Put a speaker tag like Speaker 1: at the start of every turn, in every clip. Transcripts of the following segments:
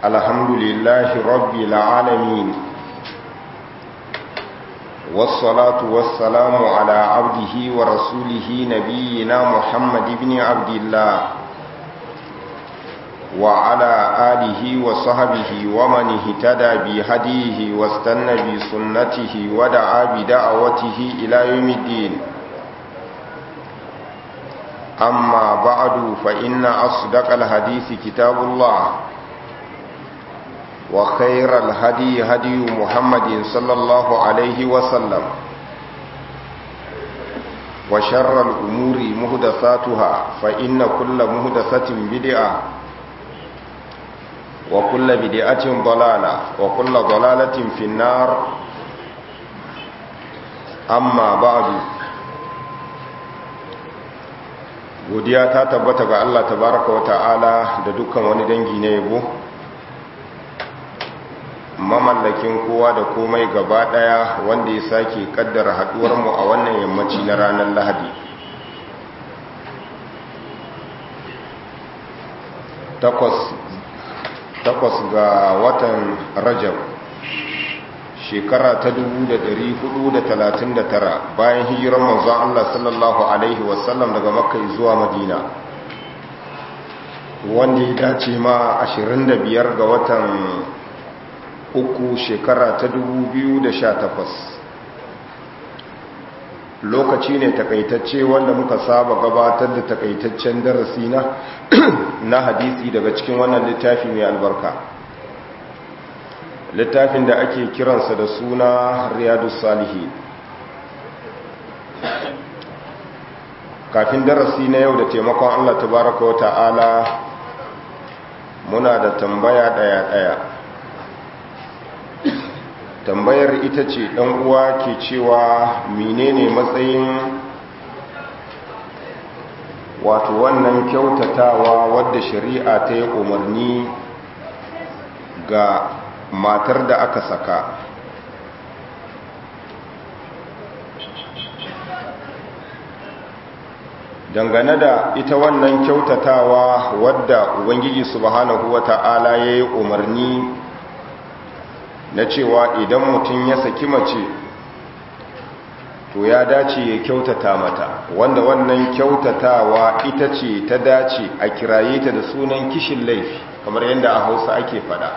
Speaker 1: الحمد لله رب العالمين والصلاة والسلام على عبده ورسوله نبينا محمد بن عبد الله وعلى آله وصحبه ومن اهتدى بهديه واستنى بسنته ودعا بدعوته إلى يوم الدين أما بعد فإن أصدق الحديث كتاب الله وخير الهدي هدي محمد صلى الله عليه وسلم وشر الأمور مهدثاتها فإن كل مهدثة بدعة وكل بدعة ضلالة وكل ضلالة في النار أما بعد godiya ta tabbata ga Allah tabaraka wa ta'ala da dukkan wani dangi na yabo mamallakin kowa da komai gaba daya wanda ya sake kaddara haduwar mu a wannan yammaci na ranar Lahadi takwas ga watan Rajab shekara ta 1439 bayan hijirar manzon Allah sallallahu alaihi wasallam daga makka zuwa madina wanda ya dace ma 25 ga watan uku shekara ta 2018 lokaci ne takaitacce wanda muka saba gabatar da takaitaccen darasi na na hadisi daga cikin wannan littafi mai albarka littafin da ake kiransa da suna riyadu salihi kafin darasi na yau da taimakon allah tabaraka wa ta'ala muna da tambaya daya-daya tambayar ita ce ɗan uwa ke cewa menene matsayin wato wannan kyautatawa wadda shari'a ta yi umarni ga matar da aka saka dangane da ita wannan kyautatawa wadda ubangiji subhanahu wata'ala ya yi umarni na cewa idan mutum ya saki mace to ya dace ya kyautata mata wanda wannan kyautatawa ita ce ta dace a kiraye ta da sunan kishin laifi kamar yadda a hausa ake fada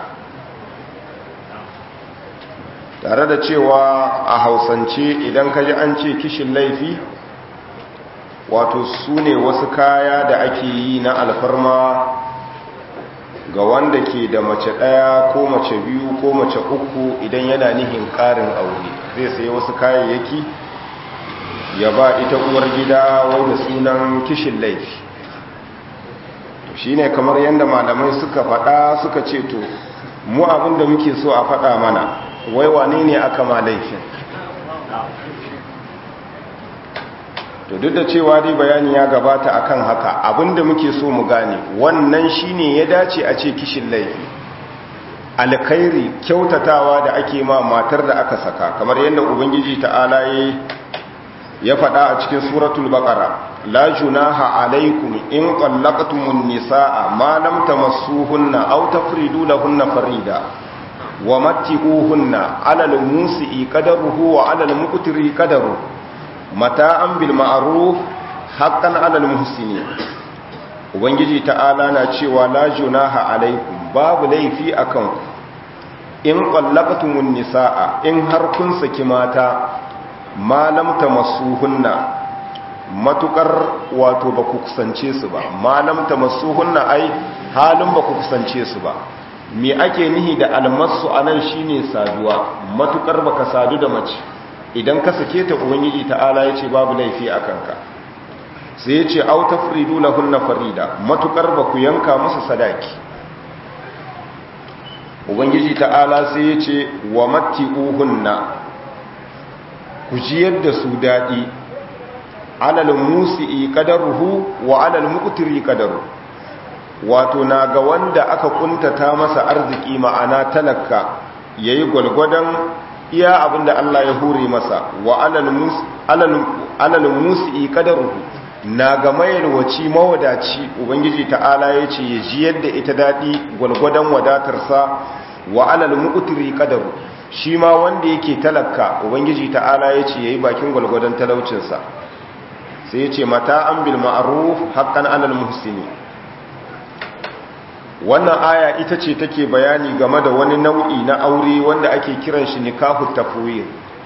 Speaker 1: tare da cewa a hausance idan ka ji an ce kishin laifi wato su ne wasu kaya da ake yi na alfarma ga wanda ke da mace ɗaya ko mace biyu ko mace uku idan yana nihin ƙarin aure zai sayi wasu kayayyaki ya ba ita uwar gida wai da sunan kishin laifi to shine kamar yadda malamai suka faɗa suka ce to mu abin da muke so a faɗa mana wai wane ne aka ma laifin to duk da cewa dai bayani ya gabata akan haka abinda muke so mu gane wannan shine ya dace a ce kishin laifi alkhairi kyautatawa da ake ma matar da aka saka kamar yadda ubangiji ta'ala ya faɗa a cikin suratul baqara la junaha alaikum in qallaqtumun nisaa ma lam tamassuhunna aw tafridu lahunna farida wa matti'uhunna 'ala al-musi'i qadaruhu wa 'ala al-muqtiri qadaruhu mata'an bil ma'ruf haqqan 'alal muhsinin ubangiji ta'ala na cewa la junaha alaikum babu laifi akan ku in qallaqtumun nisaa in har kun saki mata ma lam tamassuhunna matukar wato ba ku kusance su ba ma lam tamassuhunna ai halin ba ku kusance su ba me ake nihi da almasu anan shine saduwa matukar baka sadu da mace idan ka sake ta ubangiji ta'ala ya ce babu laifi a kanka sai ya ce au tafridu lahunna farida matukar ba ku yanka musu sadaki ubangiji ta'ala sai ya ce wa matti'uhunna ku ji yadda su daɗi alal musi'i qadaruhu wa alal muqtiri qadaru wato na ga wanda aka kuntata masa arziki ma'ana talaka yayi gwalgwadon iya abinda Allah ya hure masa wa alal musi qadaruhu na ga mayarwaci mawadaci ubangiji ta'ala ya ce ya ji yadda ita daɗi gwalgwadon wadatarsa wa alal mu'tiri qadaru shi ma wanda yake talaka ubangiji ta'ala ya ce yayi bakin gwalgwadon talaucinsa sai ya ce mata an bil ma'ruf haqqan alal muhsini wannan aya ita ce take bayani game da wani nau'i na aure wanda ake kiran shi nikahu tafwid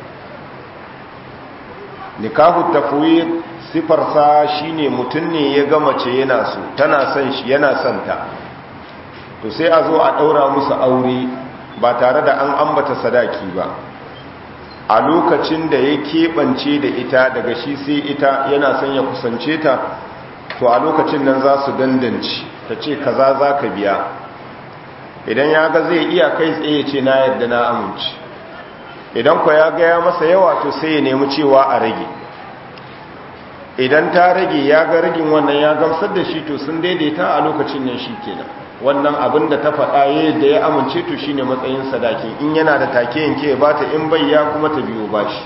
Speaker 1: nikahu tafwid sifarsa shine mutum ne ya ga mace yana so tana son shi yana son ta to sai a zo a daura musu aure ba tare da an ambata sadaki ba a lokacin da ya keɓance da ita daga shi sai ita yana son ya kusance ta to a lokacin nan za su dandanci ta ce kaza za ka biya idan ya ga zai iya kai tsaye ce na yadda na amince idan kwa ya gaya masa yawa to sai ya nemi cewa a rage idan ta rage ya ga ragin wannan ya gamsar da shi to sun daidaita a lokacin nan shi kenan wannan abin da ta faɗa yadda ya amince to shine matsayin sadakin in yana da take yanke ya bata in bai ya kuma ta biyo bashi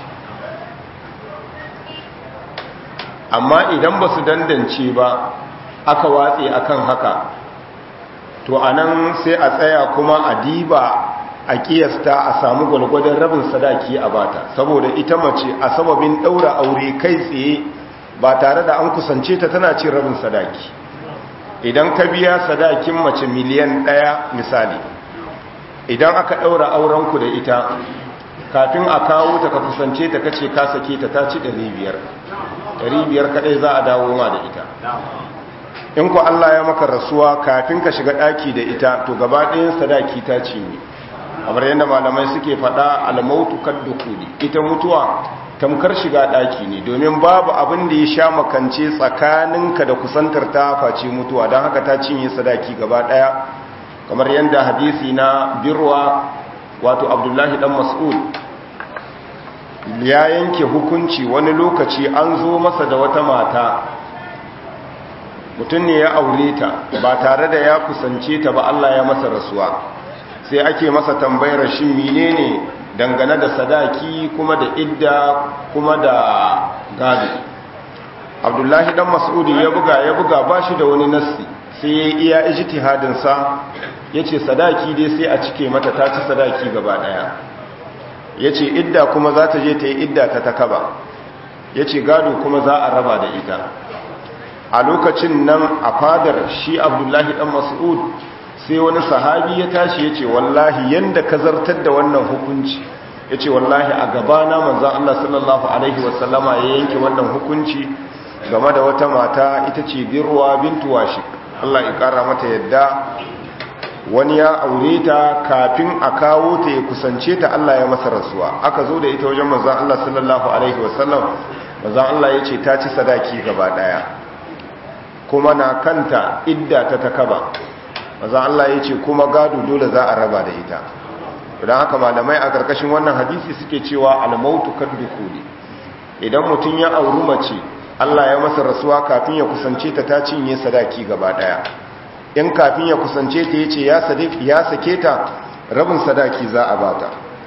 Speaker 1: amma idan ba su dandance ba aka watse akan haka to anan sai a tsaya kuma a diba a kiyasta a samu gwalgwadon rabin sadaki a bata saboda ita mace a sababin ɗaura aure kai tsaye ba tare da an kusance ta tana cin rabin sadaki idan ka biya sadakin mace miliyan ɗaya misali idan aka ɗaura aurenku da ita kafin a kawo ta ka kusance ta kace ka sake ta ta ci 500 500 kadai za a dawo ma da ita in ku Allah ya maka rasuwa kafin ka shiga ɗaki da ita to gaba ɗayan sadaki ta ci ne kamar yadda malamai suke faɗa almautu kaddukuli ita mutuwa tamkar shiga ɗaki ne domin babu abin da ya sha makance tsakaninka da kusantar ta face mutuwa don haka ta cinye sadaki gaba ɗaya kamar yadda hadisi na birwa wato abdullahi dan mas'ud ya yanke hukunci wani lokaci an zo masa da wata mata mutum ne ya aure ta ba tare da ya kusance ta ba Allah ya masa rasuwa sai ake masa tambayar shi menene dangane da sadaki kuma da idda kuma da gado abdullahi dan mas'udi ya buga ya buga ba shi da wani nassi sai ya iya ijtihadin sa yace sadaki dai sai a cike mata ta ci sadaki gaba daya yace idda kuma za ta je ta yi idda ta takaba yace gado kuma za a raba da ita a lokacin nan a fadar shi abdullahi dan mas'ud sai wani sahabi ya tashi ya ce wallahi yanda ka zartar da wannan hukunci ya ce wallahi a gabana manzan Allah sallallahu Alaihi wasallama ya yanke wannan hukunci game da wata mata ita ce birwa bintu washik Allah ya kara mata yadda wani ya aure ta kafin a kawo ta ya kusance ta Allah ya masa rasuwa aka zo da ita wajen manzan Allah sallallahu Alaihi wasallam manzan Allah ya ce ta ci sadaki gaba daya kuma na kanta idda ta takaba maza Allah ya ce kuma gado dole za a raba da ita don haka malamai a ƙarƙashin wannan hadisi suke cewa almautu kadukuli idan mutum ya auri mace Allah ya masa rasuwa kafin ya kusance ta ta cinye sadaki gaba ɗaya in kafin ya kusance ta yace ya sake ta rabin sadaki za a bata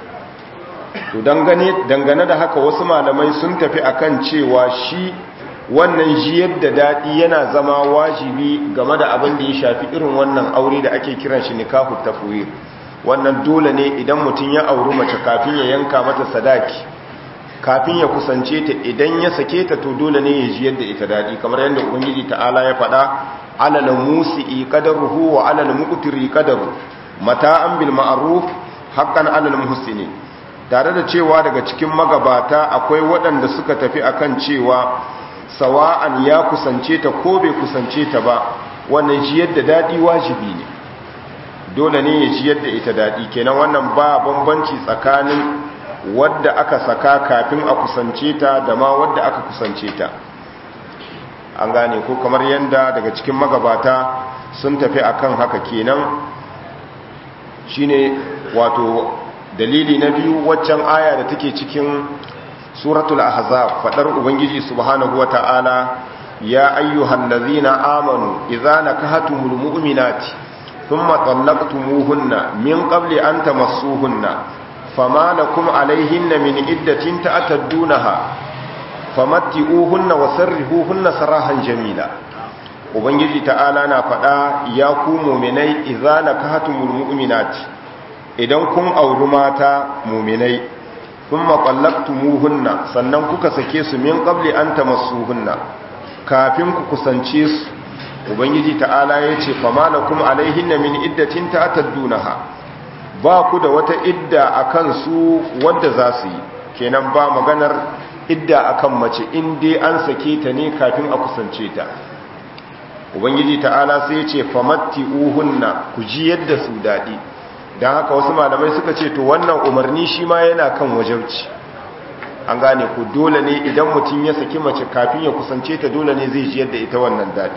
Speaker 1: to dangane da haka wasu malamai sun tafi akan cewa shi wannan jiyar da daɗi yana zama wajibi game da abin da ya shafi irin wannan aure da ake kiran shi nikahu tafwir wannan dole ne idan mutum ya auri mace kafin ya yanka mata sadaki kafin ya kusance ta idan ya sake ta to dole ne ya jiyar da ita daɗi kamar yadda ubangiji ta'ala ya faɗa alal musi'i qadaruhu wa alal muqtiri qadaru mata'an bil ma'ruf haqqan alal muhsinin tare da cewa daga cikin magabata akwai waɗanda suka tafi akan cewa sawa'an ya kusance ta ko bai kusance ta ba wannan jiyar da daɗi wajibi ne dole ne ya jiyar da ita daɗi kenan wannan ba bambanci tsakanin wadda aka saka kafin a kusance ta da ma wadda aka kusance ta an gane ko kamar yadda daga cikin magabata sun tafi akan haka kenan shine wato dalili na biyu waccan aya da take cikin suratul ahzab fadar ubangiji subhanahu wata'ala ya ayyuhal ladzina amanu idza nakahatumul mu'minati thumma talaqtumuhunna min qabli an tamassuhunna fama lakum alayhinna min iddatin ta'taddunaha famatti'uhunna wa sarrihuhunna sarahan jamila ubangiji ta'ala na faɗa ya ku mu'minai idza nakahatumul mu'minati idan kun auri mata mu'minai thumma qallaqtumuhunna sannan kuka sake su min qabli an tamassuhunna kafin ku kusance su ubangiji ta'ala yace famalakum alaihinna min iddatin ta'taddunaha ba ku da wata idda akan su wadda za su yi kenan ba maganar idda akan mace in dai an sake ta ne kafin a kusance ta ubangiji ta'ala sai ce famatti uhunna ku ji yadda su daɗi don haka wasu malamai suka ce to wannan umarni shi ma yana kan wajauci an gane ku dole ne idan mutum ya saki mace kafin ya kusance ta dole ne zai ji yadda ita wannan daɗi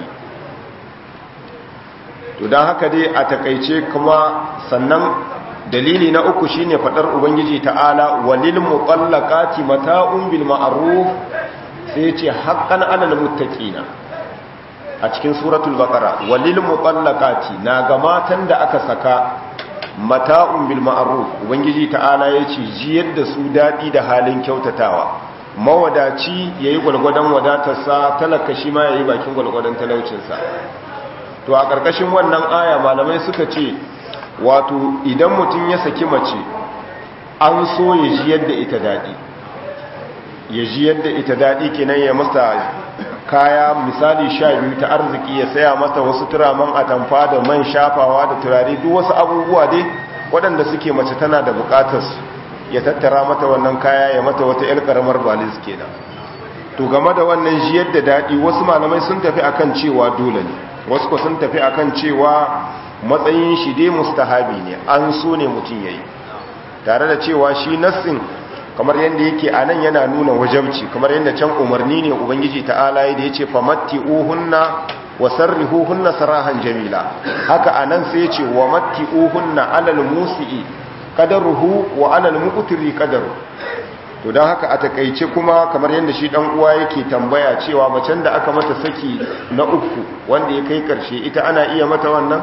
Speaker 1: to don haka dai a takaice kuma sannan dalili na uku shine fadar ubangiji ta'ala walil muqallaqati mata'un bil ma'ruf sai yace haqqan 'alal muttaqina a cikin suratul baqara walil muqallaqati na ga matan da aka saka mata'un bil ma'ruf ubangiji ta'ala yace ji yadda su dadi da halin kyautatawa mawadaci yayi gulgudan wadatarsa talaka shi ma yayi bakin gulgudan talaucinsa to a karkashin wannan aya malamai suka ce wato idan mutum ya saki mace an so ya ji yadda ita daɗi ya ji yadda ita daɗi kenan ya masa kaya misali sha biyu ta arziki ya saya mata wasu turaman atamfa da man shafawa da turare duk wasu abubuwa dai waɗanda suke mace tana da buƙatarsu ya tattara mata wannan kaya ya mata wata yar ƙaramar balis kenan to game da wannan ji yadda daɗi wasu malamai sun tafi akan cewa dole ne wasu ko sun tafi akan cewa matsayin shi dai mustahabi ne an so ne mutum yayi tare da cewa shi nassin kamar yadda yake a nan yana nuna wajabci kamar yadda can umarni ne ubangiji ta'ala da ya ce famatti uhunna wa sarrihuhunna sarahan jamila haka a nan sai ya ce wa matti uhunna alal musi'i qadaruhu wa alal muqtiri qadaru to don haka a takaice kuma kamar yadda shi dan uwa yake tambaya cewa macen da aka mata saki na uku wanda ya kai karshe ita ana iya mata wannan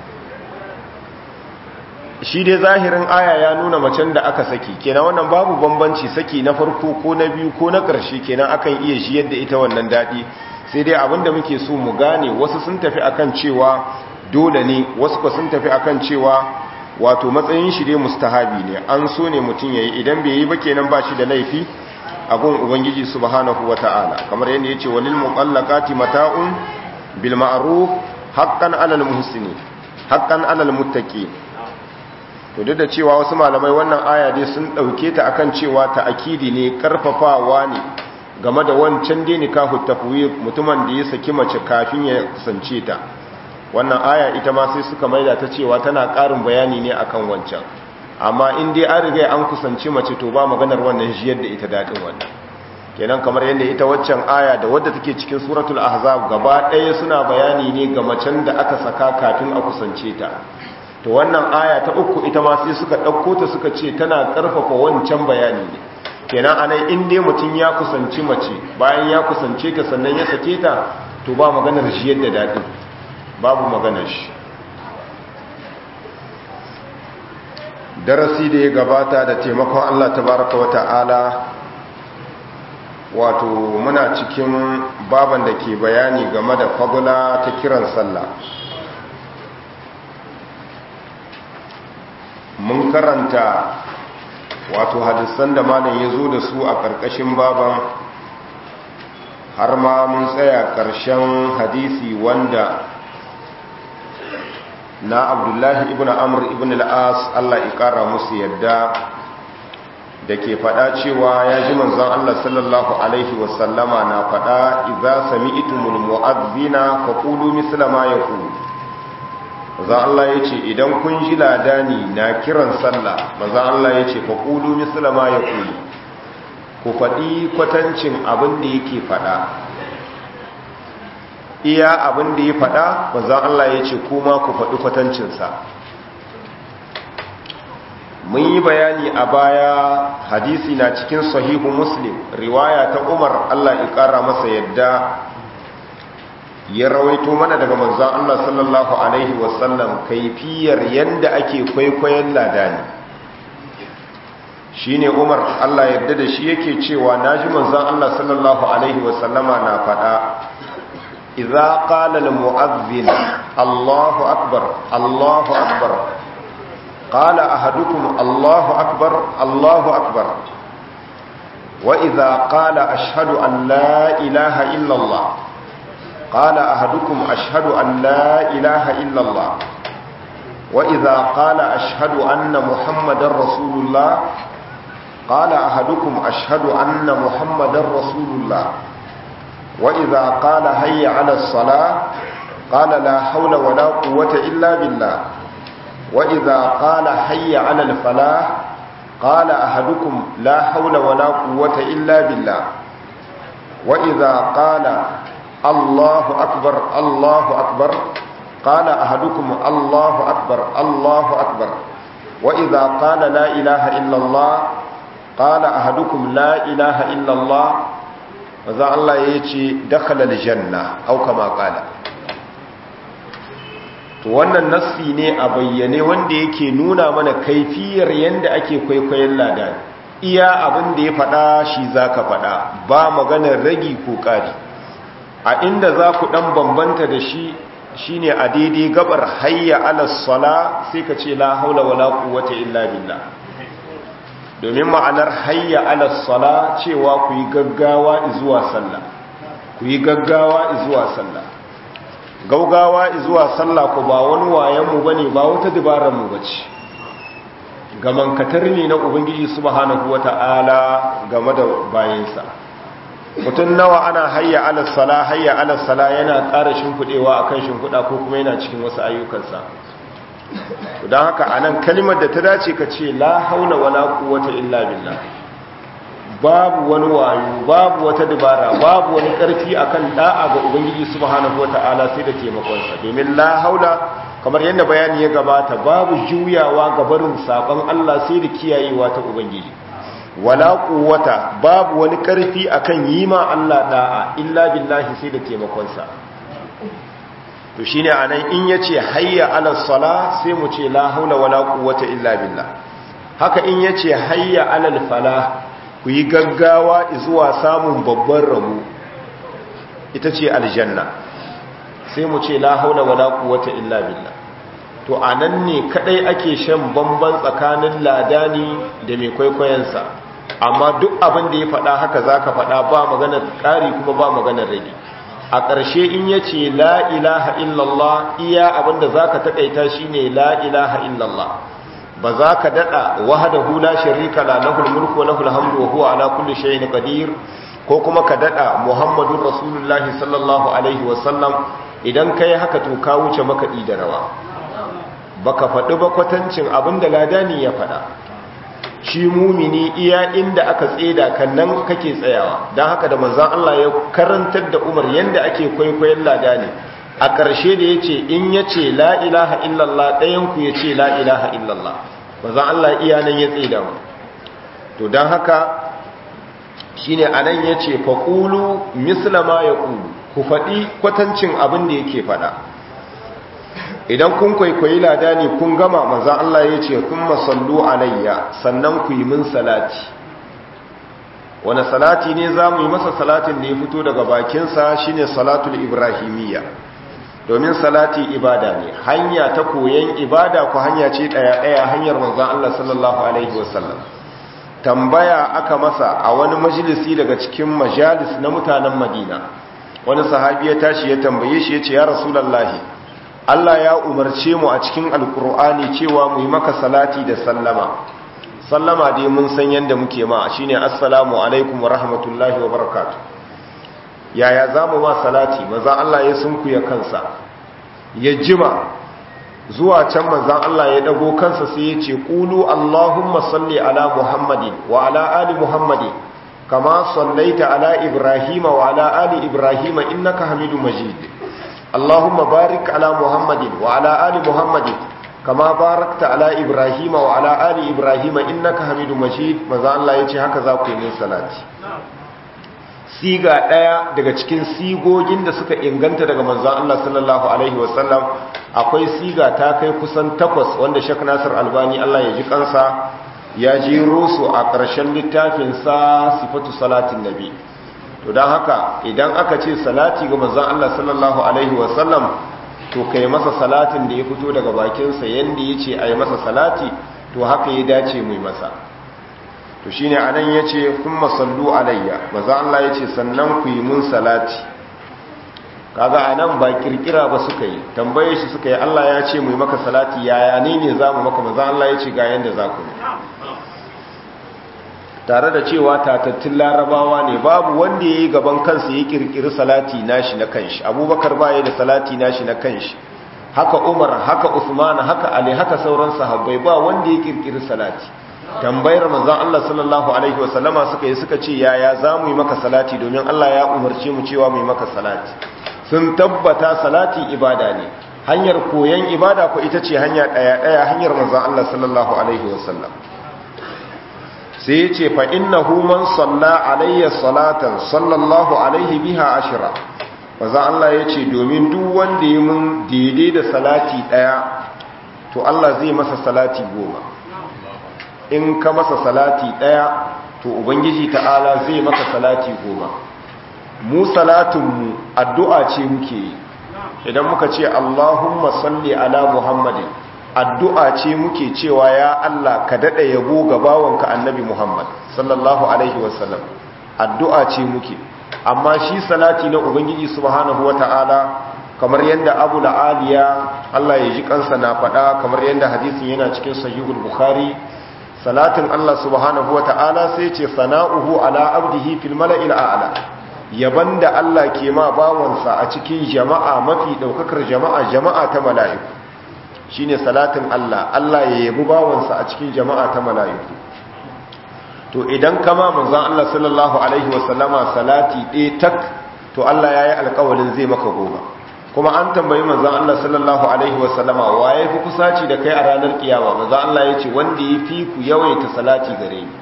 Speaker 1: shi dai zahirin aya ya nuna macen da aka saki kenan wannan babu bambanci saki na farko ko na biyu ko na ƙarshe kenan akan iya shi yadda ita wannan daɗi sai dai abinda muke so mu gane wasu sun tafi akan cewa dole ne wasu ko sun tafi akan cewa wato matsayin shi dai mustahabi ne an so ne mutum yayi idan bai yi ba kenan ba shi da laifi a gun ubangiji subhanahu wata'ala kamar yadda yace walil muqallaqati mata'un bil ma'ruf haqqan 'alal muhsinin haqqan 'alal muttaqin to duk da cewa wasu malamai wannan aya dai sun dauke ta akan cewa ta akidi ne karfafawa ne game da wancan dai nikahu tafwid mutumin da ya saki mace kafin ya kusance ta wannan aya ita ma sai suka maida ta cewa tana karin bayani ne akan wancan amma in dai an riga an kusanci mace to ba maganar wannan jiyar da ita dadin wannan kenan kamar yadda ita waccan aya da wadda take cikin suratul ahzab gaba ɗaya suna bayani ne ga macen da aka saka kafin a kusance ta to wannan aya ta uku ita ma sai suka ɗauko ta suka ce tana ƙarfafa wancan bayani ne kenan anan in dai mutum ya kusanci mace bayan ya kusance ta sannan ya sake ta to ba maganar shi yadda daɗi babu maganar shi darasi da ya gabata da taimakon Allah tabaraka wa ta'ala wato muna cikin baban da ke bayani game da fagula ta kiran sallah mun karanta wato hadisan da malam ya zo da su a ƙarƙashin baban har ma mun tsaya ƙarshen hadisi wanda na abdullahi ibn amr ibn al'as Allah ya ƙara musu yadda da ke faɗa cewa ya ji manzon Allah sallallahu alaihi wasallama na faɗa idza sami'tumul mu'adhdhina faqulu misla ma yaqulu manzon Allah yace idan kun ji ladani na kiran sallah manzon Allah yace faqulu misla ma yaqulu ku faɗi kwatancin abin da yake faɗa iya abin da ya faɗa manzon Allah yace kuma ku faɗi kwatancinsa mun yi bayani a baya hadisi na cikin sahihu muslim riwaya ta umar allah ya kara masa yadda ya rawaito mana daga manzan allah sallallahu alaihi wasallam kaifiyar yadda ake kwaikwayon ladani shine Umar Allah yarda da shi yake cewa naji manzon Allah sallallahu alaihi wasallama na faɗa idza qala al mu'adhdhin Allahu akbar Allahu akbar qala ahadukum Allahu akbar Allahu akbar wa idza qala ashhadu an la ilaha illa Allah qala ahadukum ashhadu an la ilaha illa Allah wa idza qala ashhadu anna muhammadar rasulullah قال أحدكم أشهد أن محمد رسول الله وإذا قال هيا على الصلاة قال لا حول ولا قوة إلا بالله وإذا قال هيا على الفلاح قال أحدكم لا حول ولا قوة إلا بالله وإذا قال الله أكبر الله أكبر قال أحدكم الله أكبر الله أكبر وإذا قال لا إله إلا الله قال أحدكم لا إله إلا الله وذا الله يجي دخل الجنة أو كما قال to wannan nassi ne a bayyane wanda yake nuna mana kaifiyar yanda ake kwaikwayon ladan iya abin da ya faɗa shi za ka faɗa ba maganar ragi ko ƙari a inda za ku ɗan bambanta da shi shine a daidai gabar hayya alas sala sai ka ce la haula wala quwwata illa billah domin ma'anar hayya alas sala cewa ku yi gaggawa zuwa sallah ku yi gaggawa zuwa sallah gaugawa zuwa sallah ku ba wani wayan mu bane ba wata dabarar mu bace gaman katar ne na ubangiji subhanahu wata'ala game da bayinsa mutum nawa ana hayya alas sala hayya alas sala yana ƙara shimfiɗewa akan shimfiɗa ko kuma yana cikin wasu ayyukansa don haka a nan kalimar da ta dace ka ce la haula wala quwwata illa billah babu wani wayo babu wata dabara babu wani karfi akan da'a ga ubangiji subhanahu wataala sai da taimakonsa domin la haula kamar yadda bayani ya gabata babu juyawa ga barin sabon Allah sai da kiyayewa ta ubangiji wala quwwata babu wani karfi akan yi ma Allah da'a illa billahi sai da taimakonsa to shine anan in yace hayya ala sala sai mu ce la haula wala quwwata illa billah haka in yace hayya ala falah ku yi gaggawa zuwa samun babban rabo ita ce aljanna sai mu ce la haula wala quwwata illa billah to anan ne kadai ake shan bamban tsakanin ladani da mai kwaikwayonsa amma duk abin da ya faɗa haka zaka faɗa ba maganar ƙari kuma ba maganar rage a ƙarshe in ya ce la ilaha illallah iya abinda za ka taƙaita shi ne la ilaha illallah ba za ka daɗa wahada hula sharika la lahul mulku wa lahul hamdu wa huwa ala kulli shay'in qadir ko kuma ka daɗa muhammadun rasulullahi sallallahu alaihi wa sallam idan kai haka to ka wuce makaɗi da rawa baka faɗi ba kwatancin abinda ladani ya faɗa shi mumini iya inda aka tseda kan nan kake tsayawa don haka da manzan Allah ya karantar da umar yadda ake kwaikwayon lada ne a ƙarshe da ya ce in ya ce la ilaha illallah ɗayanku ya ce la ilaha illallah manzan Allah iya nan ya tseda mu to don haka shi ne a nan ya ce faƙulu mislama ya ƙulu ku faɗi kwatancin abin da yake faɗa idan kun kwaikwayi lada ne kun gama maza Allah ya ce kun masallu alayya sannan ku yi min salati wani salati ne za mu yi masa salatin da ya fito daga bakinsa shine salatul ibrahimiyya domin salati ibada ne hanya ta koyon ibada ku hanya ce ɗaya-ɗaya hanyar manzan Allah sallallahu alaihi wasallam tambaya aka masa a wani majalisi daga cikin majalis na mutanen madina wani sahabi ya tashi ya tambaye shi ya ce ya rasulallahi Allah ya umarce mu a cikin alkur'ani cewa mu yi maka salati da sallama sallama dai mun san yadda muke ma shine assalamu alaikum wa rahmatullahi wa barakatuh yaya zamu ma salati maza Allah ya sunkuya kansa ya jima zuwa can manzan Allah ya dago kansa sai ya ce qulu allahumma salli ala muhammadin wa ala ali muhammadin kama sallaita ala ibrahima wa ala ali ibrahima innaka hamidum majid اللهم بارك على محمد وعلى آل محمد كما باركت على إبراهيم وعلى آل إبراهيم إنك حميد مجيد ماذا الله يجي هكذا ku yi salati siga daya daga cikin sigogin da suka inganta daga manzon Allah sallallahu alaihi wasallam akwai siga ta kai kusan takwas wanda Sheikh Nasir Albani Allah ya ji kansa ya jero su a ƙarshen littafinsa sifatu salatin nabi to don haka idan aka ce salati ga manzon Allah sallallahu alaihi wasallam to kai masa salatin da ya fito daga bakinsa yanda ya ce a yi masa salati to haka ya dace mai masa to shi ne anan ya ce kun masallu alayya maza Allah ya ce sannan ku yi mun salati kaga anan ba kirkira ba suka yi tambaye shi suka yi Allah ya ce mu yi maka salati yaya ne ne za mu maka maza Allah ya ce ga yanda za ku yi tare da cewa tatattun larabawa ne babu wanda ya yi gaban kansa ya kirkiri salati nashi na kanshi abubakar ba ya da salati nashi na kanshi haka umar haka usman haka ali haka sauran sahabbai ba wanda ya kirkiri salati tambayar manzon Allah sallallahu alaihi wasallama suka yi suka ce yaya za mu yi maka salati domin Allah ya umarce mu cewa mu yi maka salati sun tabbata salati ibada ne hanyar koyon ibada ko ita ce hanya daya daya hanyar manzon Allah sallallahu alaihi wasallam sai ya ce fa'innahu man salla alayya salatan sallallahu alaihi biha ashira maza Allah ya ce domin duk wanda yi mun daidai da salati ɗaya to Allah zai masa salati goma in ka masa salati ɗaya to ubangiji ta'ala zai masa salati goma mu salatinmu addu'a ce muke yi idan muka ce Allahumma salli ala Muhammadin addu'a ce muke cewa ya Allah ka daɗa yabo ga bawanka annabi Muhammad sallallahu Alaihi wasallam addu'a ce muke amma shi salati na Ubangiji subhanahu wata'ala kamar yadda abu la'aliya Allah ya ji kansa na faɗa kamar yadda hadisin yana cikin sahihul bukhari salatin Allah subhanahu wata'ala sai ce sana'uhu ala abdihi fil mala'il a'la yaban da Allah ke ma bawansa a cikin jama'a mafi ɗaukakar jama'a jama'a ta mala'iku shine salatin Allah Allah ya yabi bawansa a cikin jama'a ta mala'iku to idan kama manzon Allah sallallahu alaihi wasallama salati ɗaya tak to Allah yayi alƙawarin zai maka goma kuma an tambayi manzon Allah sallallahu alaihi wasallama waye fi kusaci da kai a ranar kiyama manzon Allah yace wanda yafi ku yawaita salati gare ni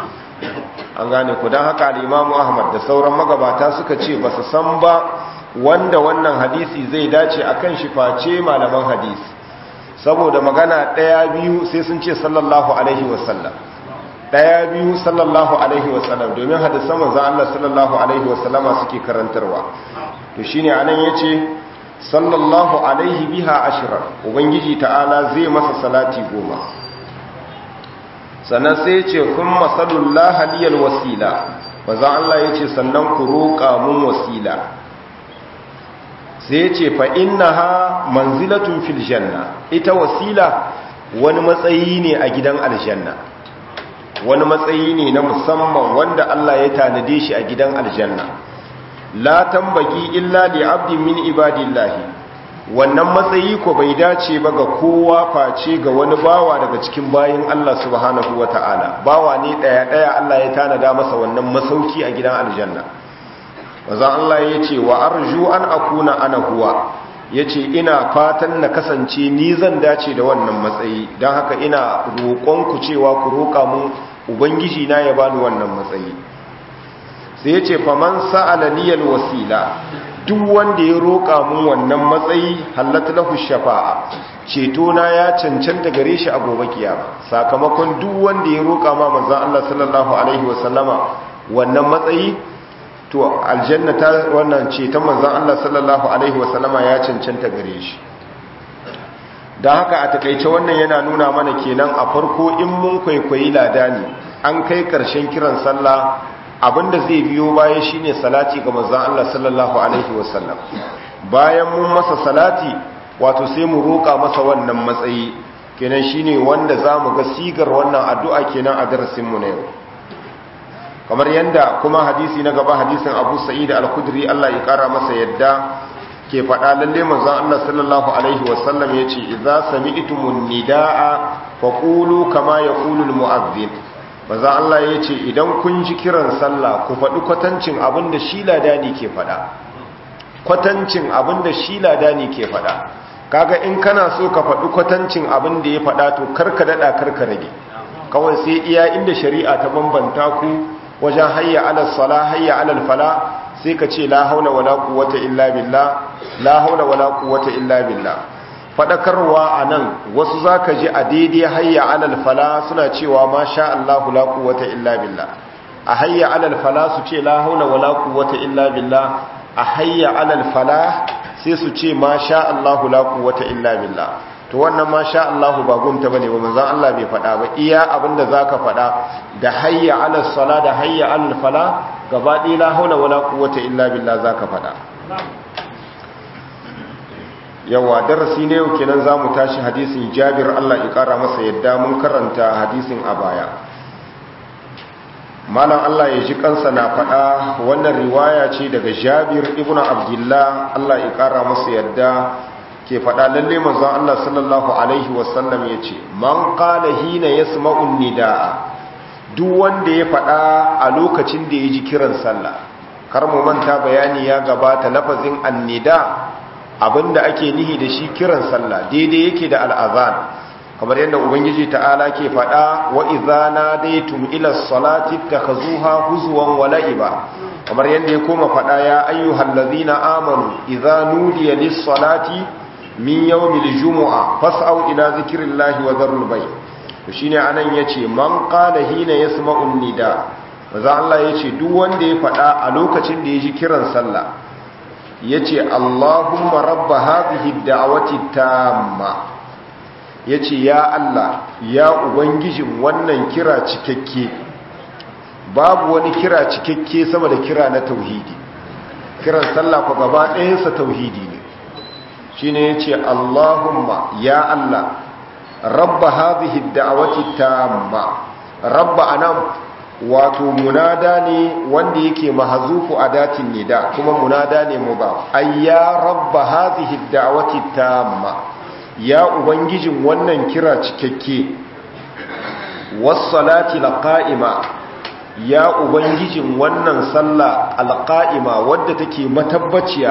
Speaker 1: an gane ku dan haka al-Imam Ahmad da sauran magabata suka ce ba su san ba wanda wannan hadisi zai dace akan shi face malaman hadisi saboda magana ɗaya biyu sai sun ce sallallahu alaihi wasallam ɗaya biyu sallallahu alaihi wasallam domin hadisan manzon Allah sallallahu alaihi wasallama suke karantarwa to shine anan yace sallallahu alaihi biha ashra ubangiji ta'ala zai masa salati goma sannan sai yace kun masallallahu liyal wasila manzon Allah yace sannan ku roƙa mun wasila sai ya ce fa'innaha manzilatun fil janna ita wasila wani matsayi ne a gidan aljanna wani matsayi ne na musamman wanda Allah ya tanade shi a gidan aljanna la tambagi illa li abdin min ibadillahi wannan matsayi ko bai dace ba ga kowa face ga wani bawa daga cikin bayin Allah subhanahu wata'ala bawa ne daya daya Allah ya tanada masa wannan masauki a gidan aljanna wazan Allah ya ce wa arju an akuna ana huwa ya ce ina fatan na kasance ni zan dace da wannan matsayi don haka ina roƙonku cewa ku roƙa mun ubangiji na ya bani wannan matsayi sai ya ce faman sa'ala niyal wasila duk wanda ya roƙa mun wannan matsayi halatta lahu shafa'a ceto na ya cancanta gare shi a gobe kiyama sakamakon duk wanda ya roƙa ma manzon Allah sallallahu alaihi wasallama wannan matsayi to aljanna ta wannan ce ta manzon Allah sallallahu alaihi wasallama ya cancanta gare shi don haka a takaice wannan yana nuna mana kenan a farko in mun kwaikwayi ladani an kai karshen kiran sallah abinda zai biyo baya shine salati ga manzon Allah sallallahu alaihi wasallam bayan mun masa salati wato sai mu roƙa masa wannan matsayi kenan shine wanda zamu ga sigar wannan addu'a kenan a darasin mu na yau kamar yadda kuma hadisi na gaba hadisin abu sa'id al-khudri Allah ya kara masa yadda ke faɗa lalle manzon Allah sallallahu alaihi wasallam yace idza sami'tumun nidaa faqulu kama yaqulu al-mu'adhdhin manzon Allah yace idan kun ji kiran sallah ku faɗi kwatancin abinda shi ladani ke faɗa kwatancin abinda shi ladani ke faɗa kaga in kana so ka faɗi kwatancin abinda ya faɗa to karka dada karka rage kawai sai iya inda shari'a ta bambanta ku wajen hayya alal sala hayya alal fala sai ka ce la haula wala quwwata illa billah la haula wala quwwata illa billah fadakarwa anan wasu zaka ji a daidai hayya alal fala suna cewa ma sha Allahu la quwwata illa billah a hayya alal fala su ce la haula wala quwwata illa billah a hayya alal fala sai su ce ma sha Allahu la quwwata illa billah to wannan ma sha Allahu ba gunta bane ba manzon Allah bai faɗa ba iya abinda zaka faɗa da hayya alal sala da hayya alal fala gaba ɗaya la haula wala quwwata illa billah zaka faɗa yawa darasi ne yau kenan zamu tashi hadisin Jabir Allah ya kara masa yadda mun karanta hadisin a baya malam Allah ya ji kansa na faɗa wannan riwaya ce daga Jabir ibnu Abdullah Allah ya kara masa yadda ke faɗa lalle manzon Allah sallallahu alaihi wasallam yace man qala hina yasma'u nidaa duk wanda ya faɗa a lokacin da ya ji kiran sallah kar mu manta bayani ya gabata lafazin annida abinda ake nihi da shi kiran sallah daidai yake da al'azan kamar yadda ubangiji ta'ala ke faɗa wa idza nadaytum ila salati takhuzuha huzwan wa la'iba kamar yadda ya koma faɗa ya ayyuhallazina amanu idza nudiya lis-salati min yawmil jumu'a fas'au ila zikrillahi wa dharul bay' to shine anan yace man qala hina yasma'u nida maza Allah yace duk wanda ya faɗa a lokacin da ya ji kiran sallah yace Allahumma rabb hadhihi ad-da'wati tamma yace ya Allah ya ubangijin wannan kira cikakke babu wani kira cikakke sama da kira na tauhidi kiran sallah ko gaba ɗayansa tauhidi ne shine yace Allahumma ya Allah rabba hadhihi ad-da'wati tamma rabba anan wato munada ne wanda yake mahzufu adatin nida kuma munada ne mudaf ay ya rabba hadhihi ad-da'wati tamma ya ubangijin wannan kira cikakke was-salati laqa'ima ya ubangijin wannan sallah alqa'ima wadda take matabbaciya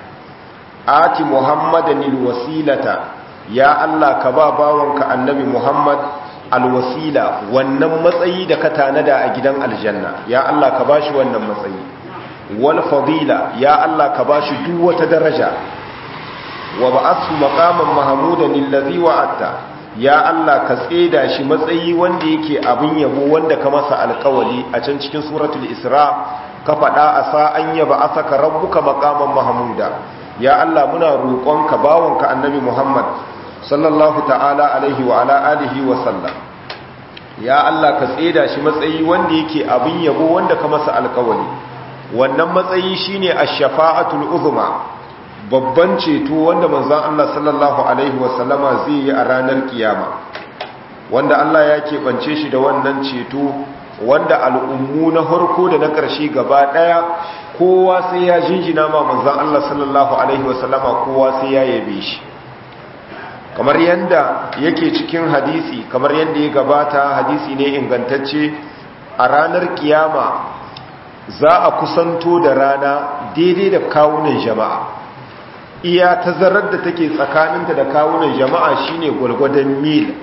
Speaker 1: ati muhammadan alwasilata ya Allah ka ba bawanka annabi Muhammad alwasila wannan matsayi da ka tanada a gidan aljanna ya Allah ka bashi wannan matsayi wal fadila ya Allah ka bashi duk wata daraja wa ba'athu maqaman mahmudan allazi wa'atta ya Allah ka tseda shi matsayi wanda yake abin yabo wanda ka masa alƙawali a can cikin suratul isra ka faɗa a sa an yaba asaka rabbuka maqaman mahmuda ya Allah muna roƙonka bawanka annabi Muhammad sallallahu ta'ala alaihi wa ala alihi wa sallam ya Allah ka tseda shi matsayi wanda yake abin yabo wanda ka masa alkawari wannan matsayi shine ash-shafa'atul uzma babban ceto wanda manzon Allah sallallahu alaihi wa sallama zai yi a ranar kiyama wanda Allah ya keɓance shi da wannan ceto wanda al'ummu na harko da na ƙarshe gaba ɗaya kowa sai ya jinjina ma manzon Allah sallallahu alaihi wa sallama kowa sai ya yabe shi kamar yadda yake cikin hadisi kamar yadda ya gabata hadisi ne ingantacce a ranar kiyama za a kusanto da rana daidai da kawunan jama'a iya tazarar da take tsakaninta da kawunan jama'a shine gwalgwadon mil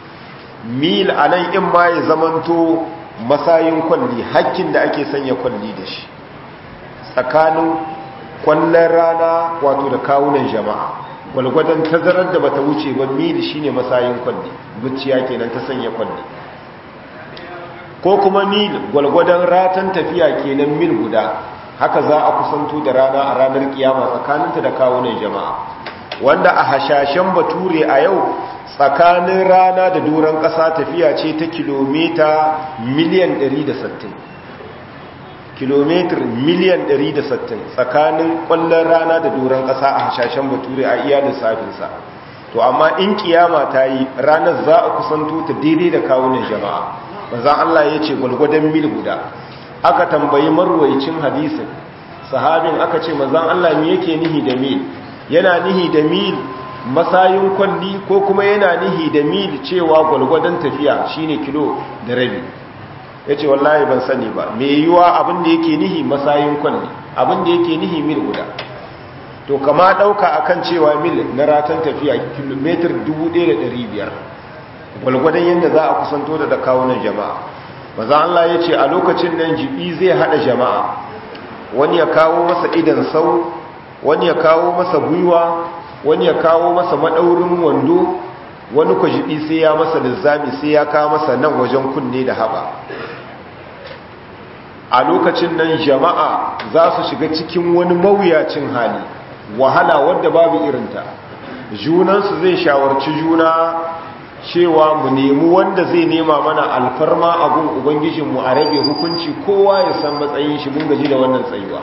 Speaker 1: mil a nan in ma ya zamanto masayin kwalli hakkin da ake sanya kwalli da shi tsakanin kwallon rana wato da kawunan jama'a gwalgwadon tazarar da bata wuce ba mil shine masayin kwalli zuciya kenan ta sanya kwalli ko kuma mil gwalgwadon ratan tafiya kenan mil guda haka za a kusanto da rana a ranar kiyama tsakaninta da kawunan jama'a wanda a hashashen bature a yau tsakanin rana da doron ƙasa tafiya ce ta kilomita miliyan 160 kilomitar miliyan 160 tsakanin ƙwallon rana da doron ƙasa a hashashen bature a iya lissafinsa to amma in kiyama ta yi ranar za a kusanto ta daidai da kawunan jama'a manzan Allah ya ce gwalgwadon mil guda aka tambayi marwaicin hadisin sahabin aka ce manzan Allah me yake nihi da mil yana nihi da mil masayin kwalli ko kuma yana nihi da mil cewa gwalgwadon tafiya shine kilo da rabi ya ce wallahi ban sani ba mai yiwuwa abin da yake nihi masayin kwalli abin da yake nihi mil guda to kama ɗauka akan cewa mil na ratan tafiya kilomitar 1500 gwalgwadon yadda za a kusanto da da kawunan jama'a maza Allah ya ce a lokacin nan jibi zai haɗa jama'a wani ya kawo masa idan sau wani ya kawo masa gwiwa wani ya kawo masa maɗaurin wando wani kwajibi sai ya masa lizzami sai ya kawo masa nan wajen kunne da haɓa a lokacin nan jama'a za su shiga cikin wani mawuyacin hali wahala wadda babu irinta junansu zai shawarci juna cewa mu nemi wanda zai nema mana alfarma abun ubangijinmu a rage hukunci kowa ya san matsayin shi mun gaji da wannan tsayuwa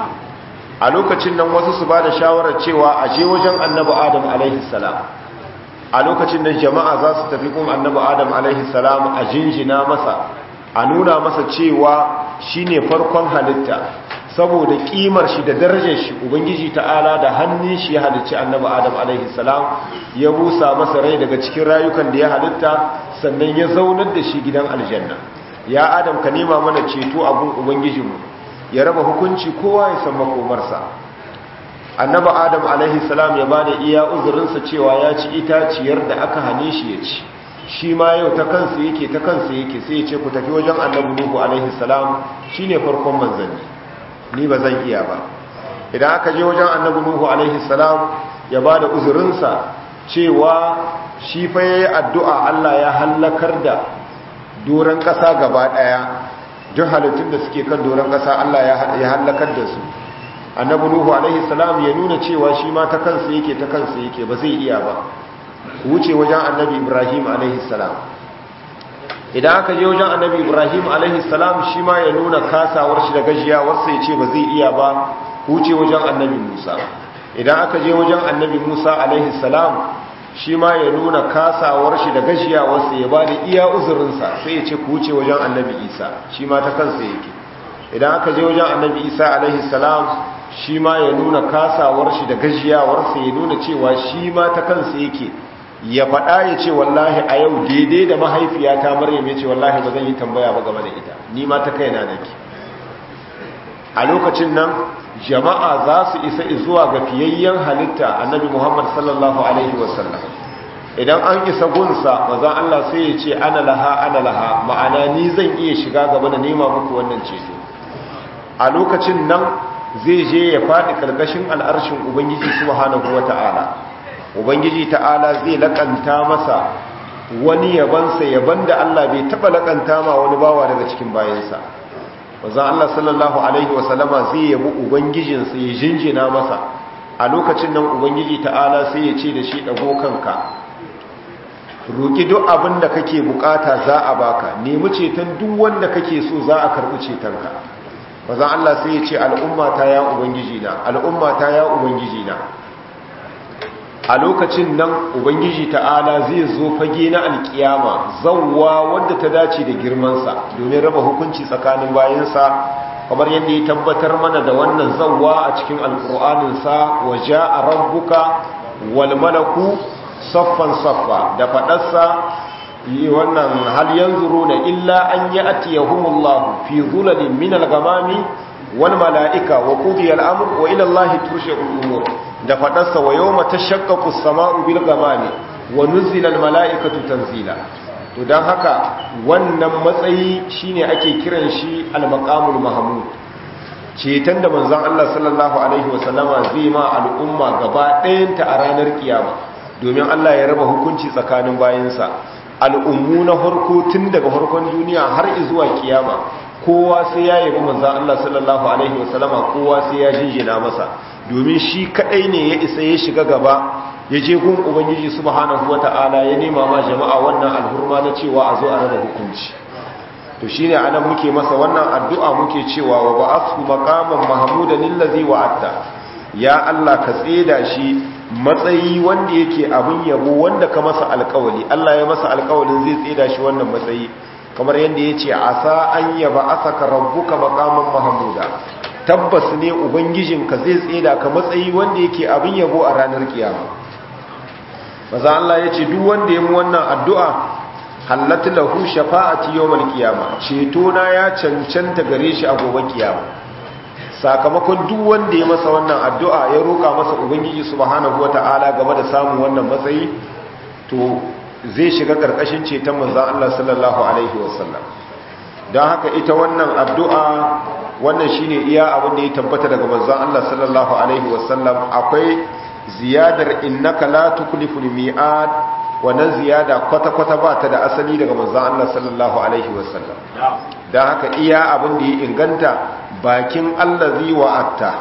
Speaker 1: a lokacin nan wasu su ba da shawarar cewa a je wajen annabi adam alaihi salam a lokacin nan jama'a za su tafi kun annabi adam alaihi salam a jinjina masa a nuna masa cewa shine farkon halitta saboda kimar shi da darajar shi ubangiji ta'ala da hannun shi ya halicci annabi adam alaihi salam ya busa masa rai daga cikin rayukan da ya halitta sannan ya zaunar da shi gidan aljanna ya adam ka nema mana ceto abun ubangijinmu ya raba hukunci kowa ya san makomarsa annabi adam alaihi salam ya bada iya uzurinsa cewa ya ci itaciyar da aka hane shi ya ci shi ma yau ta kansa yake ta kansa yake sai ya ce ku tafi wajen annabi nuhu alaihi salam shine farkon manzanni ni ba zan iya ba idan aka je wajen annabi nuhu alaihi salam ya ba da uzurinsa cewa shi fa yayi addu'a Allah ya hallakar da doron ƙasa gaba ɗaya duk halittun da suke kan doron ƙasa Allah ya hallakar da su annabi nuhu alaihi salam ya nuna cewa shi ma ta kansa yake ta kansa yake ba zai iya ba wuce wajen annabi ibrahim alaihi salam idan aka je wajen annabi ibrahim alaihi salam shi ma ya nuna kasawar shi da gajiyawarsa ya ce ba zai iya ba huce wajen annabi musa idan aka je wajen annabi musa alaihi salam shi ma ya nuna kasawar shi da gajiyawarsa ya ba da iya uzurinsa sai ya ce ku huce wajen annabi isa shi ma ta kansa yake idan aka je wajen annabi isa alaihi salam shi ma ya nuna kasawar shi da gajiyawarsa ya nuna cewa shi ma ta kansa yake ya faɗa ya ce wallahi a yau daidai da mahaifiyata maryam ya ce wallahi ba zan yi tambaya ba game da ita ni ma ta kaina nake a lokacin nan jama'a za su isa zuwa ga fiyayyen halitta annabi muhammad sallallahu alaihi wasallam idan an isa gunsa mazan allah sai ya ce ana laha ana laha ma'ana ni zan iya shiga gaba da nema muku wannan ceto a lokacin nan zai je ya faɗi ƙarƙashin al'arshin ubangiji subhanahu wa ta'ala ubangiji ta'ala zai lakanta masa wani yabansa yaban da Allah bai taba lakanta ma wani bawa daga cikin bayansa wanzan Allah sallallahu alaihi wasallama zai yabi ubangijinsa ya jinjina masa a lokacin nan ubangiji ta'ala sai ya ce da shi dago kanka roki duk abin da kake bukata za a baka nemi ceton duk wanda kake so za a karbi cetonka wanzan Allah sai ya ce al'umma ta ya ubangiji na al'umma ta ya ubangiji na a lokacin nan ubangiji ta'ala zai zo fage na alkiyama zawwa wadda ta dace da girmansa domin raba hukunci tsakanin bayansa kamar yadda ya tabbatar mana da wannan zawwa a cikin alkur'aninsa wa ja'a rabbuka wal malaku saffan saffa da fadarsa yi wannan hal yanzuruna illa an ya'tiyahumullahu fi zulalin min al-ghamami wal mala'ika wa qudiya al-amr wa ila allahi tursha'ul umur da faɗarsa wa yau mata shakkaku sama'u bil gamani wa nuzilan mala'ikatu tanzila to don haka wannan matsayi shine ake kiran shi al-maqamul mahmud ceton da manzon Allah sallallahu alaihi wasallama zai ma al'umma gaba ɗayanta a ranar kiyama domin Allah ya raba hukunci tsakanin bayansa al'ummu na harko tun daga harkon duniya har zuwa kiyama kowa sai ya yabi manzon Allah sallallahu alaihi wasallama kowa sai ya jinjina masa domin shi kadai ne ya isa ya shiga gaba ya je gun ubangiji subhanahu wata'ala ya nema ma jama'a wannan alhurma na cewa a zo a raba hukunci to shine anan muke masa wannan addu'a muke cewa wa ba'athu maqaman mahmudan lillazi wa'atta ya Allah ka tseda shi matsayi wanda yake abin yabo wanda ka masa alƙawali Allah ya masa alƙawalin zai tseda shi wannan matsayi kamar yadda yace asa an yaba asaka rabbuka maqaman mahmuda tabbas ne ubangijinka zai tseda ka matsayi wanda yake abin yabo a ranar kiyama maza Allah ya ce duk wanda ya mu wannan addu'a hallatu lahu shafa'ati yawmal qiyama ceto na ya cancanta gare shi a gobe kiyama sakamakon duk wanda ya masa wannan addu'a ya roka masa ubangiji subhanahu wata'ala game da samun wannan matsayi to zai shiga karkashin ceton manzon Allah sallallahu alaihi wasallam don haka ita wannan addu'a wannan shine iya abin da ya tabbata daga manzon Allah sallallahu alaihi wasallam akwai ziyadar innaka la tukliful mi'ad wannan ziyada kwata-kwata ba ta da asali daga manzon Allah sallallahu alaihi wasallam dan haka iya abin da ya inganta bakin allazi wa'atta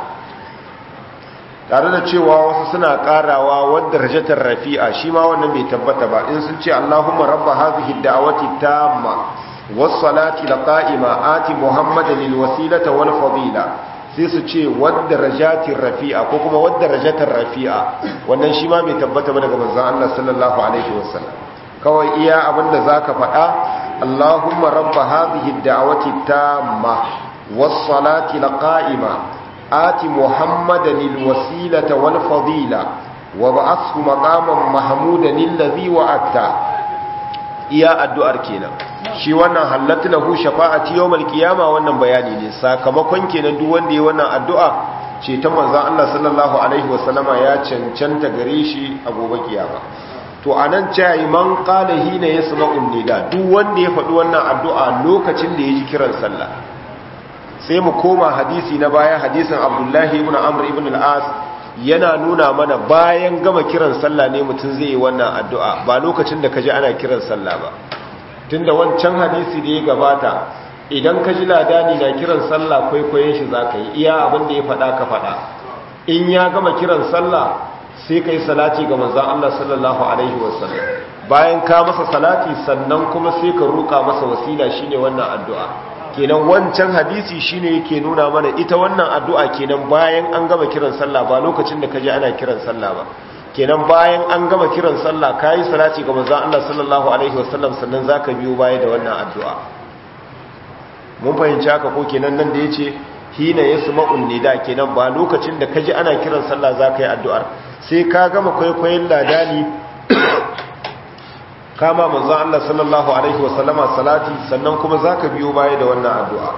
Speaker 1: tare da cewa wasu suna karawa wadda rajatar rafi'a shi ma wannan bai tabbata ba in sun ce Allahumma rabba hadhihi da'wati tamma was-salati laqa'ima ati muhammadan lil wasilata wal fadila sai su ce wadda rajatin rafi'a ko kuma wadda rajatar rafi'a wannan shi ma bai tabbata ba daga manzon Allah sallallahu alaihi wasallam kawai iya abinda zaka faɗa Allahumma rabba hadhihi da'wati tamma was-salati laqa'ima آت محمدا الوسيلة والفضيلة وبعثه مقاما محمودا الذي وعدته iya addu'ar kenan shi wannan halatta lahu shafa'ati yawmal qiyama wannan bayani ne sakamakon kenan duk wanda ya wannan addu'a ce ta manzon Allah sallallahu alaihi wasallama ya cancanta gare shi a gobe kiyama to anan cewa man qala hina yasma'un nida duk wanda ya faɗi wannan addu'a lokacin da ya ji kiran sallah sai mu koma hadisi na baya hadisin abdullahi ibn amr ibn al-as yana nuna mana bayan gama kiran sallah ne mutum zai yi wannan addu'a ba lokacin da kaji ana kiran sallah ba tunda wancan hadisi da ya gabata idan ka ji ladani na kiran sallah kwaikwayon shi za ka yi iya abin da ya faɗa ka faɗa in ya gama kiran sallah sai ka yi salati ga manzan Allah sallallahu alaihi wasallam bayan ka masa salati sannan kuma sai ka roƙa masa wasila shine wannan addu'a kenan wancan hadisi shine yake nuna mana ita wannan addu'a kenan bayan an gama kiran sallah ba lokacin da kaje ana kiran sallah ba kenan bayan an gama kiran sallah kai salati ga manzon Allah sallallahu alaihi wasallam sannan zaka biyo baya da wannan addu'a mun fahimci haka ko kenan nan da yace hina yasma'un nida kenan ba lokacin da kaje ana kiran sallah zaka yi addu'ar sai ka gama kwaikwayon ladani kama manzo Allah sallallahu alaihi wasallama salati sannan kuma zaka biyo baya da wannan addu'a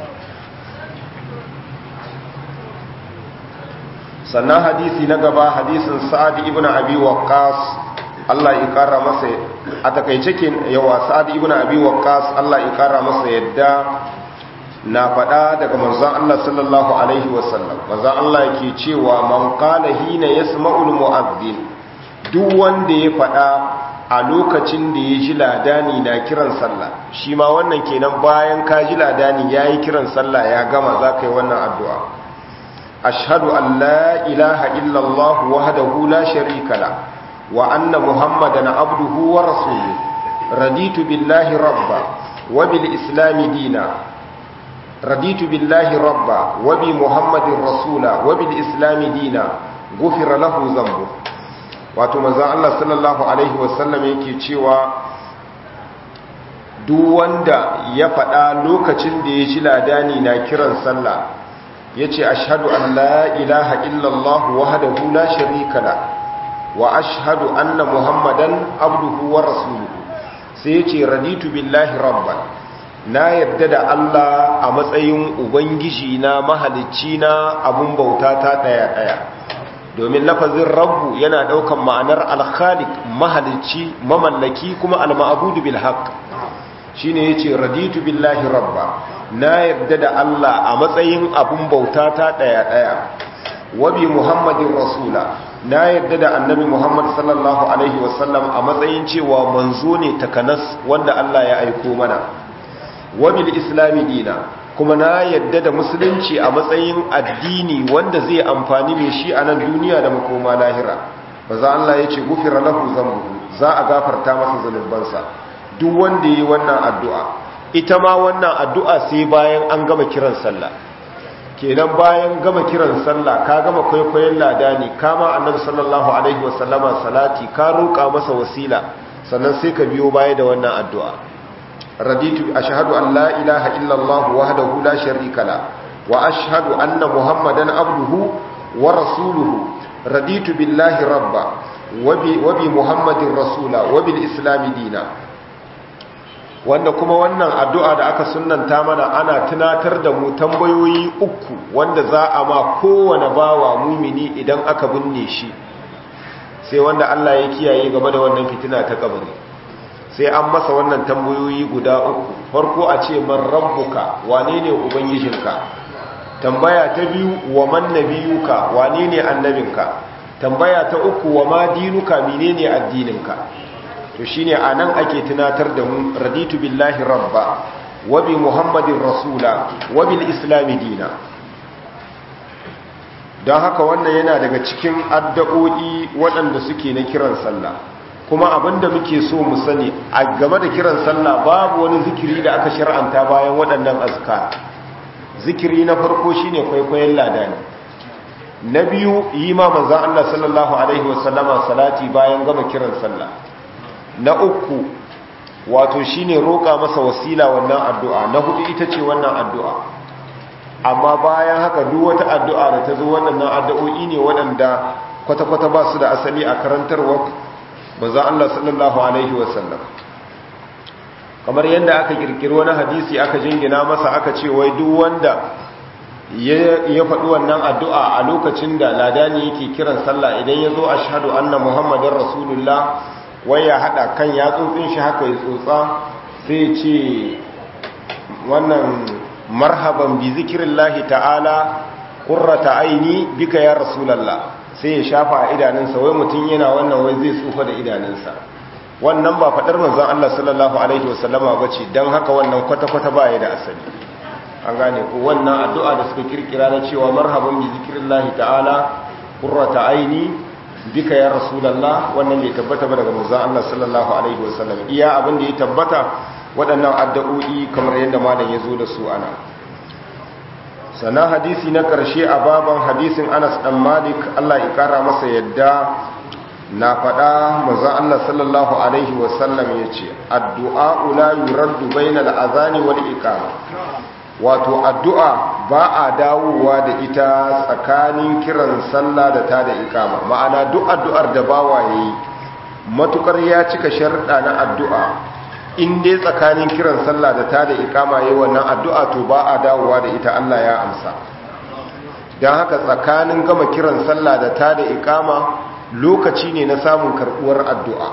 Speaker 1: sannan hadisi na gaba hadisin Sa'ad ibn Abi Waqqas Allah ya kara masa a takeice ke yawa Sa'ad ibn Abi Waqqas Allah ya kara masa yadda na faɗa daga manzon Allah sallallahu alaihi wasallam manzon Allah yake cewa man qala hina yasma'ul mu'adhdhin duk wanda ya faɗa a lokacin da ya ji ladani na kiran sallah shi ma wannan kenan bayan ka ji ladani ya yi kiran sallah ya gama za ka yi wannan addu'a ashadu an la ilaha illallah wahdahu la sharika la wa anna muhammadan abduhu wa rasuluhu raditu billahi rabba wa bil islami dina raditu billahi rabba wa bi muhammadin rasula wa bil islami dina gufira lahu zambu wato manzan Allah sallallahu Alaihi wasallam yake cewa duk wanda ya faɗa lokacin da ya ji ladani na kiran sallah ya ce ashadu an la ilaha illallah wahadahu la sharika la wa ashadu anna muhammadan abduhu wa rasuluhu sai ya ce raditu billahi rabban na yadda da Allah a matsayin ubangiji na mahalicci na abun bauta ta ɗaya-ɗaya domin lafazin rabbu yana daukan ma'anar alkhaliq mahalicci mamallaki kuma alma'budu bil haqq shine yace raditu billahi rabba na yarda da Allah a matsayin abun bauta ta daya daya wa bi muhammadin rasula na yarda da annabi muhammad sallallahu alaihi wasallam a matsayin cewa manzo ne takanas wanda Allah ya aiko mana wa bil islami dina kuma na yadda da musulunci a matsayin addini wanda zai amfani mai shi a nan duniya da makoma lahira ba za Allah ya ce gufira lahu zambu za a gafarta masa zunubansa duk wanda yi wannan addu'a ita ma wannan addu'a sai bayan an gama kiran sallah kenan bayan gama kiran sallah ka gama kwaikwayon ladani kama annabi sallallahu alaihi wasallama salati ka roƙa masa wasila sannan sai ka biyo baya da wannan addu'a raditu ashhadu an la ilaha illa allah wahdahu la sharika la wa ashhadu anna muhammadan abduhu wa rasuluhu raditu billahi rabba wa bi wa bi muhammadin rasula wa bil islam dina wanda kuma wannan addu'a da aka sunnanta mana ana tunatar da mu tambayoyi uku wanda za a ma kowane bawa mumini idan aka binne shi sai wanda Allah ya kiyaye game da wannan fitina ta kabari sai an masa wannan tambayoyi guda uku farko a ce man rabbuka wane ne ubangijinka tambaya ta biyu wa man nabiyuka wane ne annabinka tambaya ta uku wa ma dinuka menene addininka to shine anan ake tunatar da mu raditu billahi rabba wa bi muhammadin rasula wa bil islami dina don haka wannan yana daga cikin addu'o'i waɗanda suke na kiran sallah kuma abinda muke so mu sani a game da kiran sallah babu wani zikiri da aka shar'anta bayan waɗannan azkar zikiri na farko shine kwaikwayon ladani na biyu yi ma manzan Allah sallallahu alaihi wasallama salati bayan gama kiran sallah na uku wato shine roƙa masa wasila wannan addu'a na hudu ita ce wannan addu'a amma bayan haka duk wata addu'a da ta zo waɗannan addu'o'i ne waɗanda kwata-kwata ba su da asali a karantarwa manzan Allah sallallahu alaihi wasallam kamar yadda aka kirkiri wani hadisi aka jingina masa aka ce wai duk wanda ya faɗi wannan addu'a a lokacin da ladani yake kiran sallah idan ya zo a shahadu anna muhammadin rasulullah wai ya haɗa kan ya tsotsin shi haka ya tsotsa sai ce wannan marhaban bi zikirin lahi ta'ala ƙurrata aini bika ya rasulallah sai ya shafa a idanunsa wai mutum yana wannan wai zai tsufa da idanunsa wannan ba faɗar manzon Allah sallallahu alaihi wasallama ba ce don haka wannan kwata-kwata ba ya da asali an gane ko wannan addu'a da suka kirkira na cewa marhaban bi zikrillahi ta'ala qurrata aini bika ya rasulullah wannan bai tabbata ba daga manzon Allah sallallahu alaihi wasallam iya abin da ya tabbata waɗannan addu'o'i kamar yadda malam ya zo da su ana sana hadisi na ƙarshe a baban hadisin Anas dan Malik Allah ya kara masa yadda na faɗa manzon Allah sallallahu alaihi wasallam yace addu'a la yuraddu bainal azani wal iqama wato addu'a ba a dawowa da ita tsakanin kiran sallah da ta da ikama ma'ana duk addu'ar da bawa ya yi matukar ya cika sharɗa na addu'a in dai tsakanin kiran sallah da ta da ikama ya yi wannan addu'a to ba a dawowa da ita Allah ya amsa don haka tsakanin gama kiran sallah da ta da ikama lokaci ne na samun karɓuwar addu'a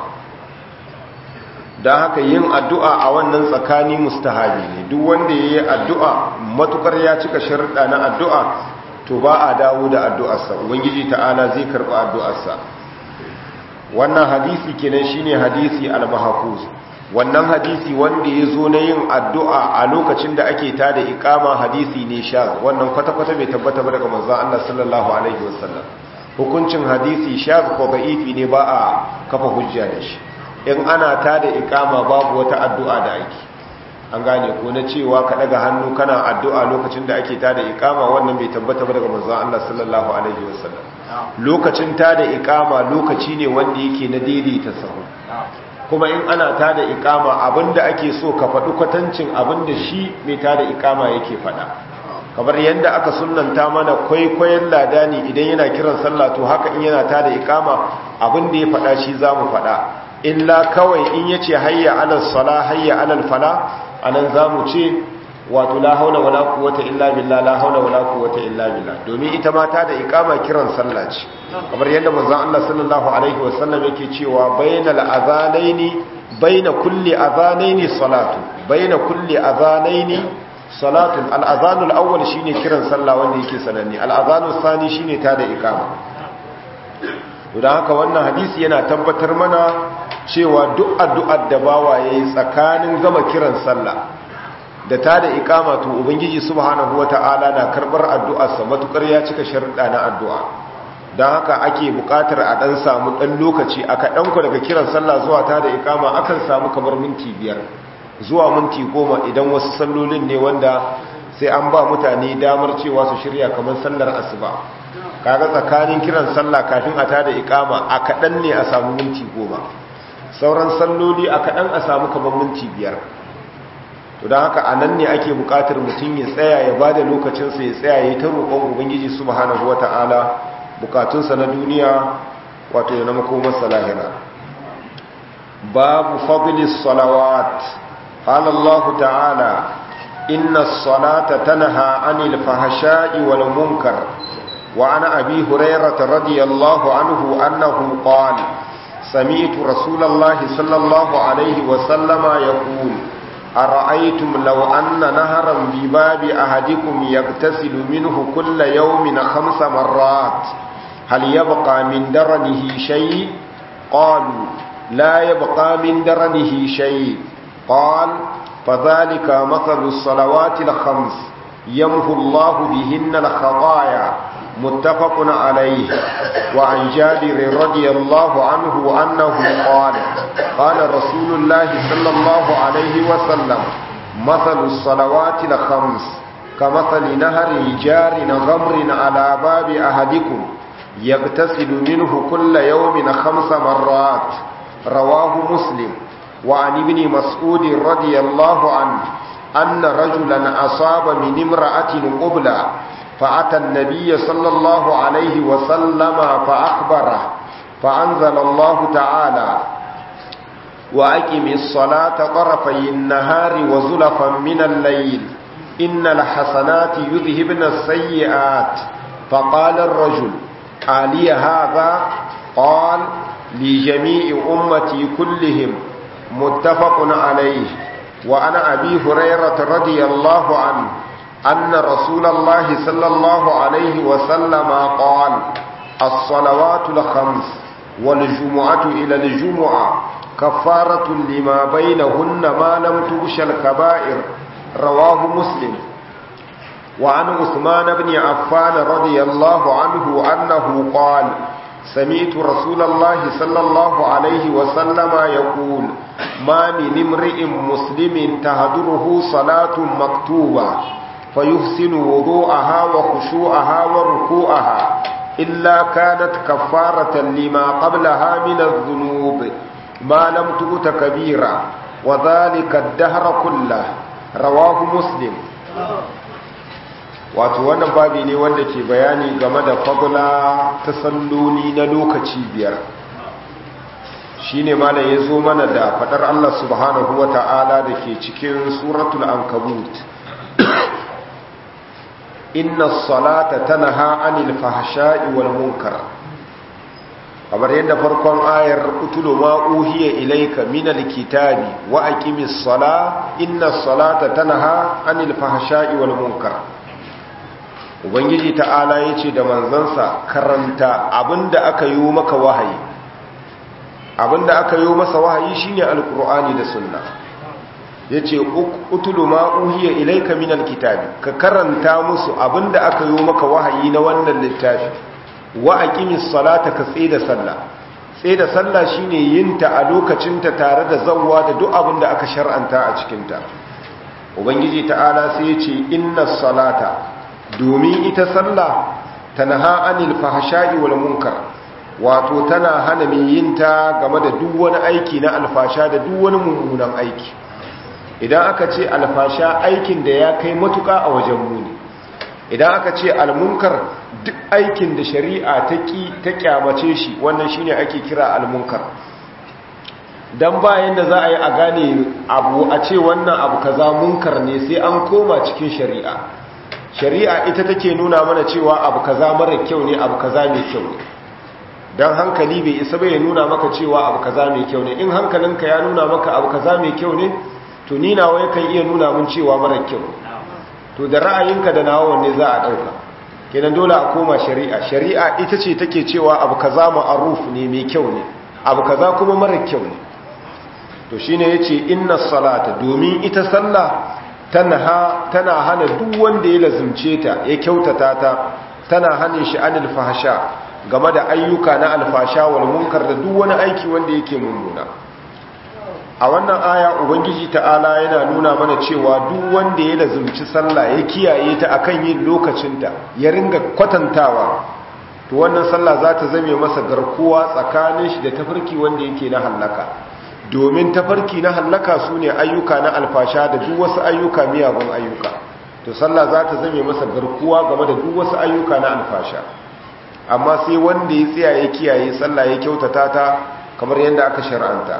Speaker 1: don haka yin addu'a a wannan tsakani mustahabi ne duk wanda ya yi addu'a matukar ya cika sharuɗa na addu'a to ba a dawo da addu'arsa ubangiji ta'ala zai karɓi addu'arsa wannan hadisi kenan shine hadisi al-mahfuz wannan hadisi wanda ya zo na yin addu'a a lokacin da ake tada ikama hadisi ne sha wannan kwata-kwata bai tabbata ba daga manzon Allah sallallahu alaihi wasallam hukuncin hadisi sha ko da'ifi ne ba a kafa hujja da shi in ana ta da ikama babu wata addu'a da ake an gane ko na cewa ka daga hannu kana addu'a lokacin da ake ta da ikama wannan bai tabbata ba daga manzon Allah sallallahu alaihi wasallam lokacin ta da ikama lokaci ne wanda yake na daidaita sahu kuma in ana ta da ikama abinda ake so ka faɗi kwatancin abinda shi mai ta da ikama yake faɗa kamar yadda aka sunanta mana kwaikwayon ladani idan yana kiran sallah to haka in yana ta da ikama abinda ya faɗa shi za mu faɗa illa kawai in yace hayya alal sala hayya alal fala anan zamu ce wato la haula wala quwwata illa billah la haula wala quwwata illa billah domin ita ma ta da iqama kiran sallah ce kamar yadda manzon Allah sallallahu alaihi wasallam yake cewa bainal azanaini baina kulli azanaini salatu baina kulli azanaini salatun al azanul awwal shine kiran sallah wanda yake sananne al azanul thani shine ta da iqama don haka wannan hadisi yana tabbatar mana cewa duk addu'ar da bawa ya yi tsakanin gama kiran sallah da ta da ikama to ubangiji subhanahu wata'ala na karbar addu'arsa matukar ya cika sharuɗa na addu'a don haka ake buƙatar a ɗan samu ɗan lokaci a kaɗanku daga kiran sallah zuwa ta da ikama akan samu kamar minti biyar zuwa minti goma idan wasu sallolin ne wanda sai an ba mutane damar cewa su shirya kamar sallar asuba kaga tsakanin kiran sallah kafin a tada ikama a kaɗan ne a samu minti goma sauran salloli a kaɗan a samu kamar minti biyar to don haka a nan ne ake buƙatar mutum ya tsaya ya ba da lokacinsa ya tsaya ya ta roƙon ubangiji subhanahu wa ta'ala bukatunsa na duniya wato ya na makomarsa lahira babu fadlis salawat قال الله تعالى إن الصلاة تنهى عن الفحشاء والمنكر وعن أبي هريرة رضي الله عنه أنه قال سمعت رسول الله صلى الله عليه وسلم يقول أرأيتم لو أن نهرا بباب أحدكم يغتسل منه كل يوم خمس مرات هل يبقى من درنه شيء قالوا لا يبقى من درنه شيء قال فذلك مثل الصلوات الخمس يمحو الله بهن الخطايا متفق عليه وعن جابر رضي الله عنه أنه قال قال رسول الله صلى الله عليه وسلم مثل الصلوات الخمس كمثل نهر جار غمر على باب أحدكم يغتسل منه كل يوم خمس مرات رواه مسلم وعن ابن مسعود رضي الله عنه أن رجلا أصاب من امرأة قبلة فأتى النبي صلى الله عليه وسلم فأخبره فأنزل الله تعالى وأقم الصلاة طرفي النهار وزلفا من الليل إن الحسنات يذهبن السيئات فقال الرجل آلي هذا قال لجميع أمتي كلهم متفق عليه وعن أبي هريرة رضي الله عنه أن رسول الله صلى الله عليه وسلم قال الصلوات الخمس والجمعة إلى الجمعة كفارة لما بينهن ما لم تغش الكبائر رواه مسلم وعن عثمان بن عفان رضي الله عنه أنه قال سمعت رسول الله صلى الله عليه وسلم يقول ما من امرئ مسلم تهدره صلاة مكتوبة فيحسن وضوءها وخشوعها وركوعها إلا كانت كفارة لما قبلها من الذنوب ما لم تؤت كبيرا وذلك الدهر كله رواه مسلم wato wannan babi ne wanda ke bayani game da fadula ta salloli na lokaci biyar shine malam ya zo mana da fadar Allah subhanahu wa ta'ala da ke cikin suratul ankabut inna salata tanha anil fahsha'i wal munkar kamar yadda farkon ayar utulu ma uhiya ilayka minal kitabi wa aqimis sala inna salata tanha anil fahsha'i wal munkar ubangiji ta'ala ya ce da manzansa karanta abinda aka yi maka wahayi abinda aka yi masa wahayi shine alkur'ani da sunna ya ce utulu ma uhiya ilaika min alkitabi ka karanta musu abinda aka yi maka wahayi na wannan littafi wa aqimis salata ka tsaye da sallah tsaye da sallah shine yinta a lokacinta tare da zawwa da duk abinda aka shar'anta a cikinta ubangiji ta'ala sai ya ce inna salata domin ita sallah tanaha anil fahsha'i wal munkar wato tana hana mai yin ta game da duk wani aiki na alfasha da duk wani mummunan aiki idan aka ce alfasha aikin da ya kai matuka a wajen muni idan aka ce almunkar duk aikin da shari'a ta ki ta kyamace shi wannan shine ake kira almunkar dan bayan da za a yi a gane abu a ce wannan abu kaza munkar ne sai an koma cikin shari'a shari'a ita take nuna mana cewa abu kaza mara kyau ne abu kaza mai kyau ne dan hankali bai isa bai nuna maka cewa abu kaza mai kyau ne in hankalinka ya nuna maka abu kaza mai kyau ne to ni nawa yakan iya nuna mun cewa mara kyau to da ra'ayinka da nawa wanne za a dauka kenan dole a koma shari'a shari'a ita ce take cewa abu kaza ma'ruf ne mai kyau ne abu kaza kuma mara kyau ne to shine yace inna salata domin ita sallah tana tana hana duk wanda ya lazumce ta ya kyautata ta tana hana shi anil fahsha game da ayyuka na alfasha wal munkar da duk wani aiki wanda yake mummuna a wannan aya ubangiji ta'ala yana nuna mana cewa duk wanda ya lazumci sallah ya kiyaye ta akan yin lokacinta ya ringa kwatantawa to wannan sallah za ta zame masa garkuwa tsakanin shi da tafarki wanda yake na hallaka domin tafarki na hallaka su ne ayyuka na alfasha da duk wasu ayyuka miyagun ayyuka to sallah za ta zame masa garkuwa game da duk wasu ayyuka na alfasha amma sai wanda ya tsaya ya kiyaye sallah ya kyautata ta kamar yadda aka shar'anta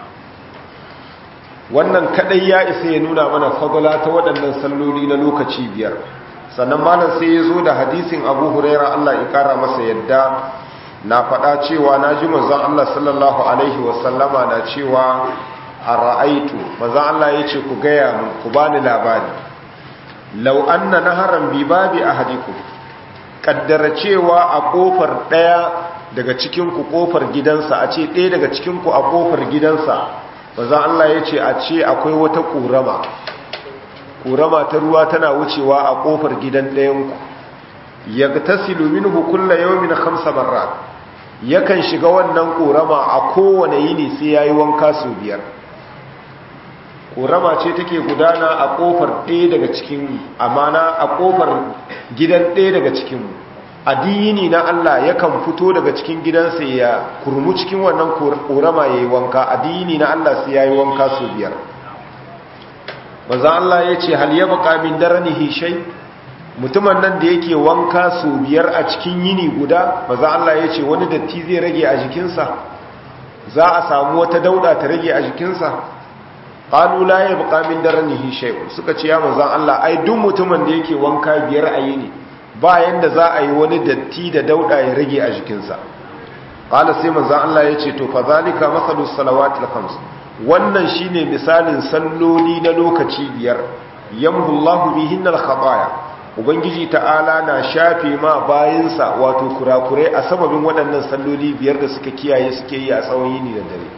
Speaker 1: wannan kadai ya isa ya nuna mana fadala ta waɗannan salloli na lokaci biyar sannan malam sai ya zo da hadisin abu huraira allah ya kara masa yadda na faɗa cewa na ji manzon allah sallallahu alaihi wasallama na cewa a ra'aitu manzon allah ya ce ku gaya mu ku bani labari lau anna naharan bi babi ahadikum kaddara cewa a kofar daya daga cikin ku kofar gidansa a ce ɗaya daga cikin ku a kofar gidansa manzon Allah ya ce a ce akwai wata kurama kurama ta ruwa tana wucewa a kofar gidan ɗayan ku yagtasilu minhu kulla yawmin khamsa marrat yakan shiga wannan korama a kowane yini sai yayi wanka su biyar korama ce take gudana a kofar ɗaya daga cikin amana a kofar gidan ɗaya daga cikin addini na Allah yakan fito daga cikin gidansa ya kurmu cikin wannan korama yayi wanka addini na Allah sai yayi wanka su biyar manzo Allah yace hal yabqa min daranihi shay mutumin nan da yake wanka su biyar a cikin yini guda maza Allah ya ce wani datti zai rage a jikinsa za a samu wata dauda ta rage a jikinsa ƙalu la ya buƙa min daranihi shay'un suka ce ya maza Allah ai duk mutumin da yake wanka biyar a yini ba yanda za a yi wani datti da dauda ya rage a jikinsa ƙala sai maza Allah ya ce to fa zalika masalus salawatil khams wannan shine misalin salloli na lokaci biyar yamhu Allahu bihinnal khataya ubangiji ta'ala na shafe ma bayansa wato kurakurai a sababin waɗannan salloli biyar da suka kiyaye suke yi a tsawon yini da dare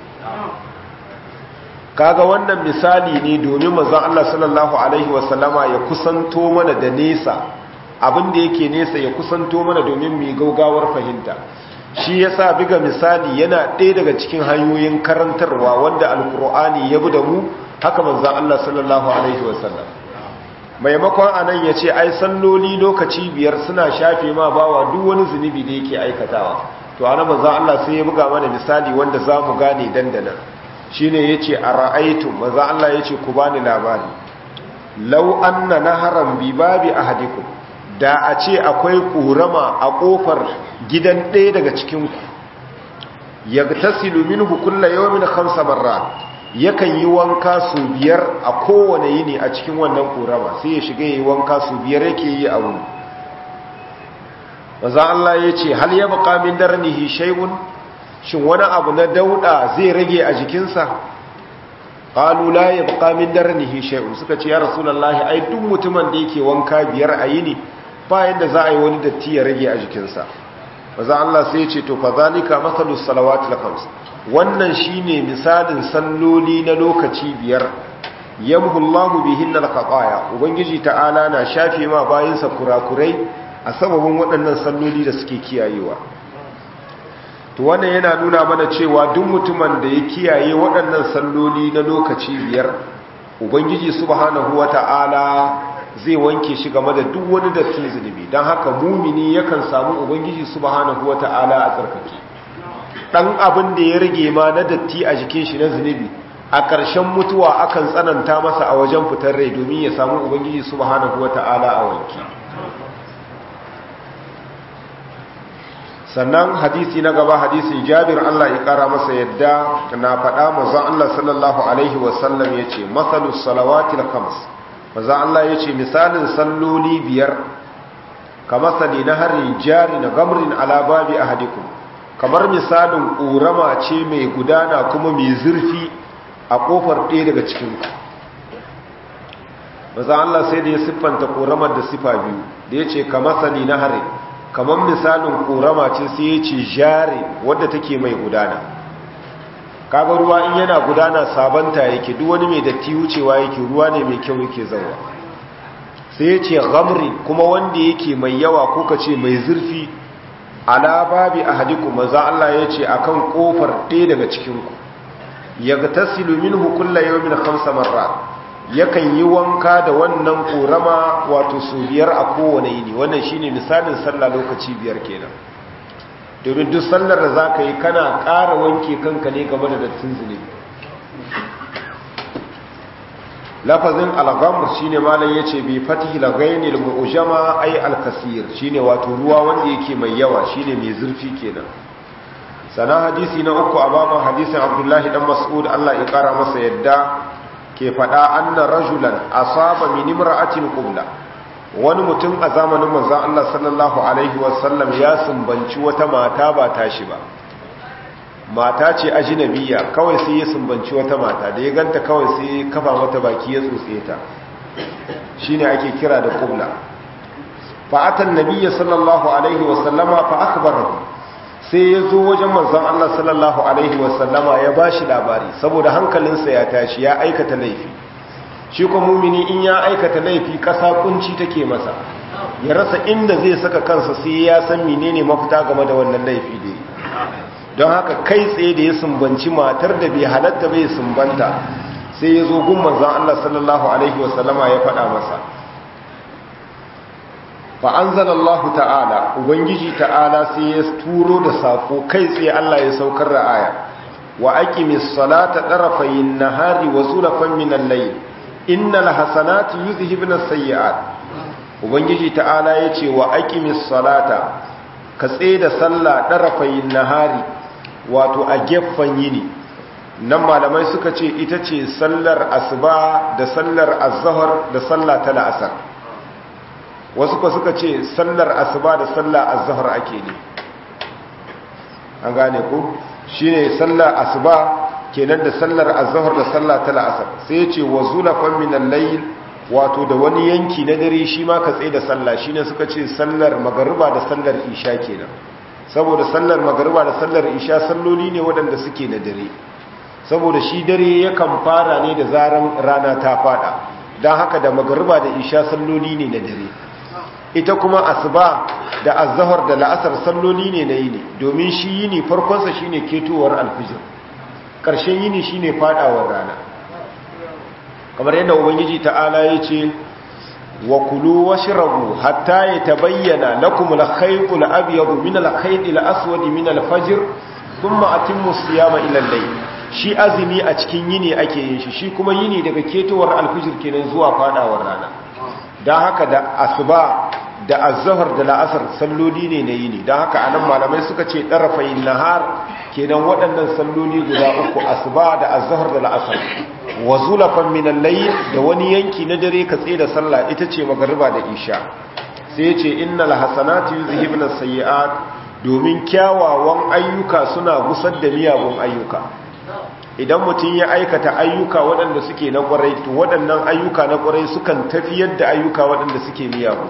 Speaker 1: kaga wannan misali ne domin manzon Allah sallallahu alaihi wasallama ya kusanto mana da nesa abin da yake nesa ya kusanto mana domin mu gaugawar fahimta shi yasa biga misali yana ɗaya daga cikin hanyoyin karantarwa wanda alkur'ani ya bi da mu haka manzon Allah sallallahu alaihi wasallam maimakon anan ya ce ai salloli lokaci biyar suna shafe ma bawa duk wani zunubi da yake aikatawa to ana manzan Allah sai ya buga mana misali wanda za mu gane dandana shi ne ya ce a ra'aitu manzan Allah ya ce ku bani labari lau anna naharan bi babi ahadikum da a ce akwai ƙorama a ƙofar gidan ɗaya daga cikinku yagtasilu minhu kulla yawmin khamsa marrat yakan yi wanka su biyar a kowane yini a cikin wannan korama sai ya shiga yi wanka su biyar yake yi a wuni maza Allah ya ce hal ya baka min darnihi shay'un shin wani abu na dauda zai rage a jikinsa qalu la ya baka min darnihi shay'un suka ce ya rasulullahi ai duk mutumin da yake wanka biyar a yini ba yanda za a yi wani datti ya rage a jikinsa maza Allah sai ya ce to fa zalika masalus salawatil khams wannan shine misalin salloli na lokaci biyar yamhullahu bihinnal khataya ubangiji ta'ala na shafe ma bayinsa kurakurai a sababin waɗannan salloli da suke kiyayewa to wannan yana nuna mana cewa duk mutumin da ya kiyaye waɗannan salloli na lokaci biyar ubangiji subhanahu wata'ala zai wanke shi game da duk wani dattin zunubi don haka mumini yakan samu ubangiji subhanahu wata'ala a tsarkake dan abin da ya rage ma na datti a jikin shi na zunubi a ƙarshen mutuwa akan tsananta masa a wajen fitar rai domin ya samu ubangiji subhanahu wata'ala a wanki sannan hadisi na gaba hadisin jabir Allah ya kara masa yadda na faɗa manzon Allah sallallahu alaihi wasallam yace masalus salawatil khams manzon Allah yace misalin salloli biyar kamasali na harin jari na gamrin ala babi ahadikum kamar misalin ƙorama ce mai gudana kuma mai zurfi a ƙofar ɗaya daga cikinku maza Allah sai da ya siffanta ƙoramar da sifa biyu da ya ce kama sani na hare kamar misalin ƙorama ce sai ya ce jare wadda take mai gudana kaga ruwa in yana gudana sabanta yake duk wani mai datti wucewa yake ruwa ne mai kyau yake zauwa sai ya ce gamri kuma wanda yake mai yawa ko ka ce mai zurfi ala babi ahadikum maza Allah ya ce akan kofar ɗaya daga cikinku yagtasilu minhu kullu yawmin khamsa marrat yakan yi wanka da wannan korama wato su biyar a kowane yini wannan shine misalin sallah lokaci biyar kenan domin duk sallar da zaka yi kana ƙara wanke kanka ne game da dattin zunubi lafazin al-ghamr shine malam yace bi fatihi al-ghainil mu'jama ay al-kasir shine wato ruwa wanda yake mai yawa shine mai zurfi kenan sana hadisi na uku a baban hadisin abdullahi dan mas'ud Allah ya kara masa yadda ke fada anna rajulan asaba min imra'atin qubla wani mutum a zamanin manzon Allah sallallahu alaihi wasallam ya sumbanci wata mata ba tashi ba mata ce ajnabiya kawai sai ya sumbanci wata mata da ya ganta kawai sai kafa mata baki ya tsotse ta shine ake kira da qubla fa atan nabiyyi sallallahu alaihi wa sallama fa akhbarahu sai ya zo wajen manzon Allah sallallahu alaihi wa sallama ya bashi labari saboda hankalinsa ya tashi ya aikata laifi shi kuma mumini in ya aikata laifi kasa kunci take masa ya rasa inda zai saka kansa sai ya san menene mafita game da wannan laifi da don haka kai tsaye da ya sumbanci matar da bai halatta bai sumbanta sai ya zo gun manzon Allah sallallahu alaihi wasallama ya faɗa masa fa anzalallahu ta'ala ubangiji ta'ala sai ya turo da sako kai tsaye Allah ya saukar da aya wa aqimis salata tarafayin nahari wa zulafan minal layl innal hasanati yuzhibna sayyi'at ubangiji ta'ala yace wa aqimis salata ka da sallah darafayin nahari wato a gefen yini nan malamai suka ce ita ce sallar asuba da sallar azhar da sallah ta la'asar wasu ko suka ce sallar asuba da sallar azhar ake ne an gane ku shine sallar asuba kenan da sallar azhar da sallah ta la'asar sai yace wa zulafan min al-layl wato da wani yanki na dare shi ma ka tsaye da sallah shine suka ce sallar magariba da sallar isha kenan saboda sallar magariba da sallar isha salloli ne waɗanda suke na dare saboda shi dare yakan fara ne da zaran rana ta fada don haka da magariba da isha salloli ne na dare ita kuma asuba da azhar da la'asar salloli ne na yini domin shi yini farkonsa shine ketowar alfijir ƙarshen yini shine fadawar rana kamar yadda ubangiji ta'ala ya ce wa kulu washrabu hatta yatabayyana lakum al-khayt al-abyad min al-khayt al-aswad min al-fajr thumma atimmu siyama ila al-layl shi azumi a cikin yini ake yin shi shi kuma yini daga ketowar al-fajr kenan zuwa fadawar rana dan haka da asuba da azhar da la'asar salloli ne na yini dan haka anan malamai suka ce darafayin nahar kenan waɗannan salloli guda uku asuba da azhar da la'asar wa zulafan min al-layl da wani yanki na dare ka tsaye da sallah ita ce magariba da isha sai ya ce innal hasanatu yuzhibna sayyi'at domin kyawawan ayyuka suna gusar da miyagun ayyuka idan mutum ya aikata ayyuka waɗanda suke na ƙwarai to waɗannan ayyuka na ƙwarai sukan tafiyar da ayyuka waɗanda suke miyagu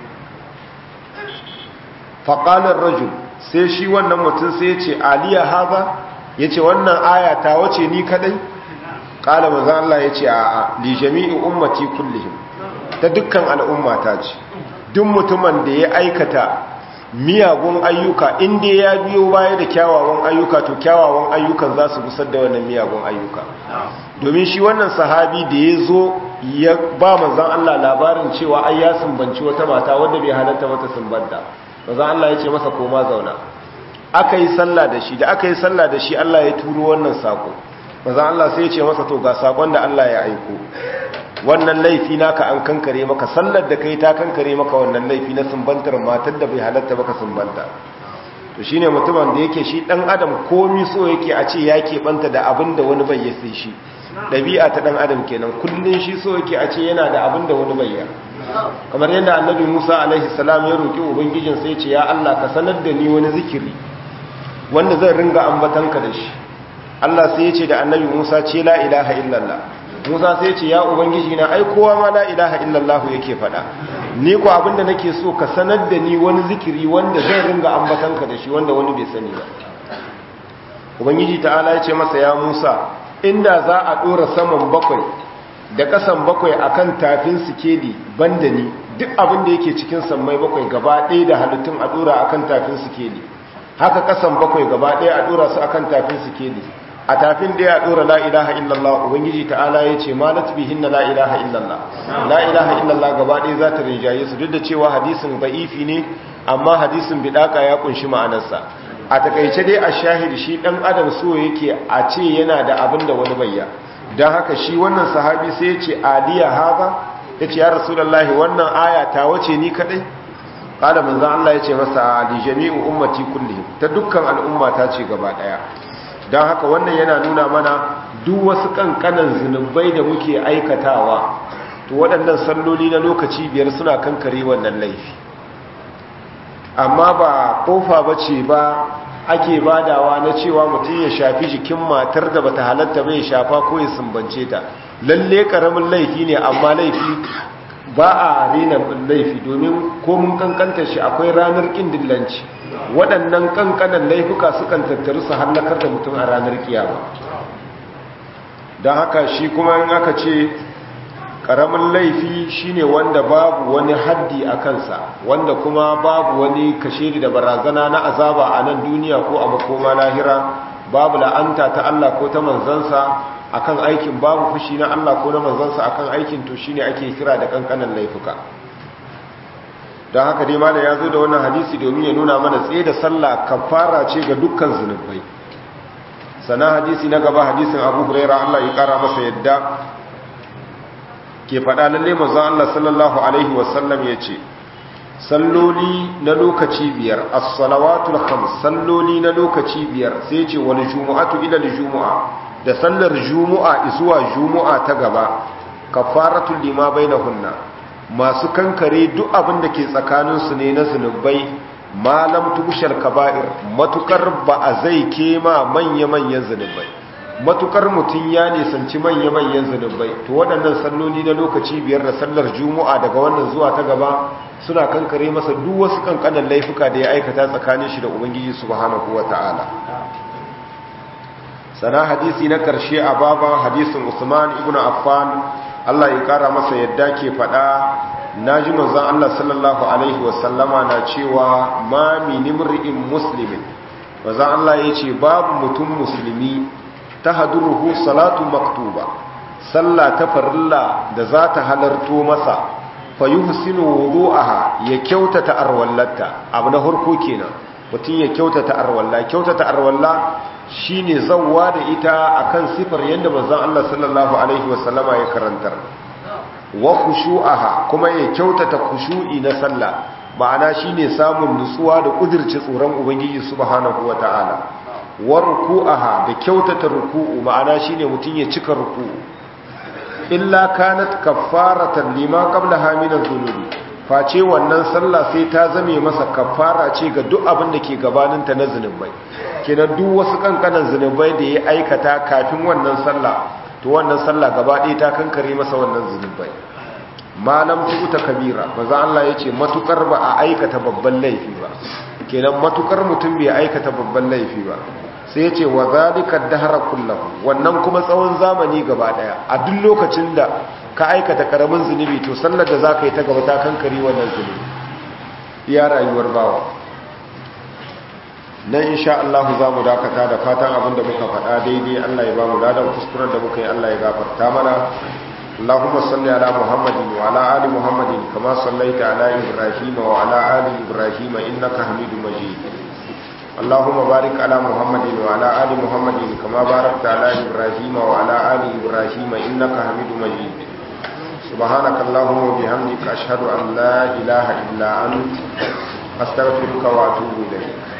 Speaker 1: faƙalar rajul sai shi wannan mutum sai ya ce aliya haza ya ce wannan aya ta wace ni kadai ƙala maza Allah ya ce a li jami'i ummati kullihim ta dukkan al'umma ta ce duk mutumin da ya aikata miyagun ayyuka inda ya biyo baya da kyawawan ayyuka to kyawawan ayyukan za su gusar da wannan miyagun ayyuka domin shi wannan sahabi da ya zo ya ba manzan Allah labarin cewa ai ya sumbanci wata mata wadda bai halatta mata sumbanta manzan Allah ya ce masa koma zauna aka yi sallah da shi da aka yi sallah da shi Allah ya turo wannan sako manzan Allah sai ya ce masa to ga sakon da Allah ya aiko wannan laifi naka an kankare maka sallar da kai ta kankare maka wannan laifi na sumbantar matar da bai halatta baka sumbanta to shine mutumin da yake shi dan adam komi so yake a ce ya banta da abin da wani bai yasi shi dabi'a ta dan adam kenan kullun shi so yake a ce yana da abin da wani bai ya kamar yadda annabi Musa alaihi salam ya roki ubangijin sai ya ce ya Allah ka sanar da ni wani zikiri wanda zan ringa ambatanka da shi Allah sai ya ce da annabi Musa ce la ilaha illallah Musa sai ce ya ubangiji na ai kowa ma la ilaha illallah yake faɗa ni ko abinda nake so ka sanar da ni wani zikiri wanda zai ringa ambatanka da shi wanda wani bai sani ba ubangiji ta'ala ya ce masa ya Musa inda za a dora saman bakwai da kasan bakwai akan tafin sikeli banda ni duk abin da yake cikin sammai bakwai gaba ɗaya da halittun a dora akan tafin sikeli haka kasan bakwai gaba ɗaya a dora su akan tafin sikeli a tafin da ya dora la ilaha illallah ubangiji ta'ala ya ce malat bihinna la ilaha illallah la ilaha illallah gaba ɗaya za ta rinjaye su duk da cewa hadisin ba'ifi ne amma hadisin bidaka ya kunshi ma'anarsa a takaice dai a shahid shi dan adam so yake a ce yana da abin da wani bayya don haka shi wannan sahabi sai ya ce aliya haza ya ce ya rasulullahi wannan aya ta wace ni kadai kada manzon Allah ya ce masa li jami'u ummati kullihim ta dukkan al'umma ta ce gaba daya don haka wannan yana nuna mana duk wasu kankanan zunubai da muke aikatawa to waɗannan salloli na lokaci biyar suna kankare wannan laifi amma ba kofa ba ce ba ake badawa na cewa mutum ya shafi jikin matar da bata halatta bai shafa ko ya sumbance ta lalle karamin laifi ne amma laifi ba a rena laifi domin ko mun kankanta shi akwai ranar kin dillanci waɗannan kankanan laifuka sukan tattaru su hallakar da mutum a ranar kiyama don haka shi kuma in aka ce ƙaramin laifi shine wanda babu wani haddi a kansa wanda kuma babu wani kashe da barazana na azaba a nan duniya ko a makoma lahira babu la'anta ta Allah ko ta manzansa akan aikin babu fushi na Allah ko na manzansa akan aikin to shine ake kira da kankanan laifuka don haka dai malam ya zo da wannan hadisi domin ya nuna mana tsaye da sallah kafara ce ga dukkan zunubai sana hadisi na gaba hadisin Abu Hurairah Allah ya kara masa yadda ke faɗa lalle manzon Allah sallallahu alaihi wasallam yace salloli na lokaci biyar as-salawatul khams salloli na lokaci biyar sai ce wal jumu'atu ila al-jumu'a da sallar jumu'a zuwa jumu'a ta gaba kafaratul lima bainahunna masu kankare duk abin da ke tsakanin su ne na zunubai malam tubushal kaba'ir matukar ba a zai kema manya-manyan zunubai matukar mutum ya nisanci manya-manyan zunubai to waɗannan salloli na lokaci biyar da sallar jumu'a daga wannan zuwa ta gaba suna kankare masa duk wasu kankanan laifuka da ya aikata tsakanin shi da ubangiji subhanahu wata'ala sana hadisi na karshe a baban hadisin usman ibn affan Allah ya kara masa yadda ke faɗa naji manzon Allah sallallahu alaihi wasallama na cewa ma min imri'in muslimin manzon Allah yace babu mutum musulmi tahduruhu salatu maktuba sallah ta farilla da za ta halarto masa fa yuhsinu wudu'aha ya kyautata arwallata abu na harko kenan mutum ya kyautata arwalla kyautata arwalla shine zawwa da ita akan sifar yanda manzon Allah sallallahu alaihi wasallama ya karantar wa khushu'aha kuma ya kyautata khushu'i na sallah ma'ana shine samun nutsuwa da kudirce tsoron ubangiji subhanahu wataala wa ruku'aha da kyautata ruku'u ma'ana shine mutum ya cika ruku'u illa kanat kaffaratan lima qablaha min adh-dhunubi face wannan sallah sai ta zame masa kaffara ce ga duk abin da ke gabanin ta na zunubai kenan duk wasu kankanan zunubai da ya aikata kafin wannan sallah to wannan sallah gaba ɗaya ta kankare masa wannan zunubai malam tuta kabira maza Allah yace matukar ba a aikata babban laifi ba kenan matukar mutum bai aikata babban laifi ba sai ce wa zalika dahra kullahu wannan kuma tsawon zamani gaba daya a duk lokacin da ka aikata karamin zunubi to sallar da zaka yi ta gaba ta kankare wannan zunubi ya rayuwar bawa nan insha Allah za mu dakata da fatan abinda muka faɗa daidai Allah ya ba mu ladan kuskuren da muka yi Allah ya gafarta mana اللهم صل على محمد وعلى آل محمد كما صليت على إبراهيم وعلى آل إبراهيم إنك حميد مجيد اللهم بارك على محمد وعلى آل محمد كما باركت على إبراهيم وعلى آل إبراهيم إنك حميد مجيد سبحانك اللهم وبحمدك أشهد أن لا إله إلا أنت أستغفرك وأتوب إليك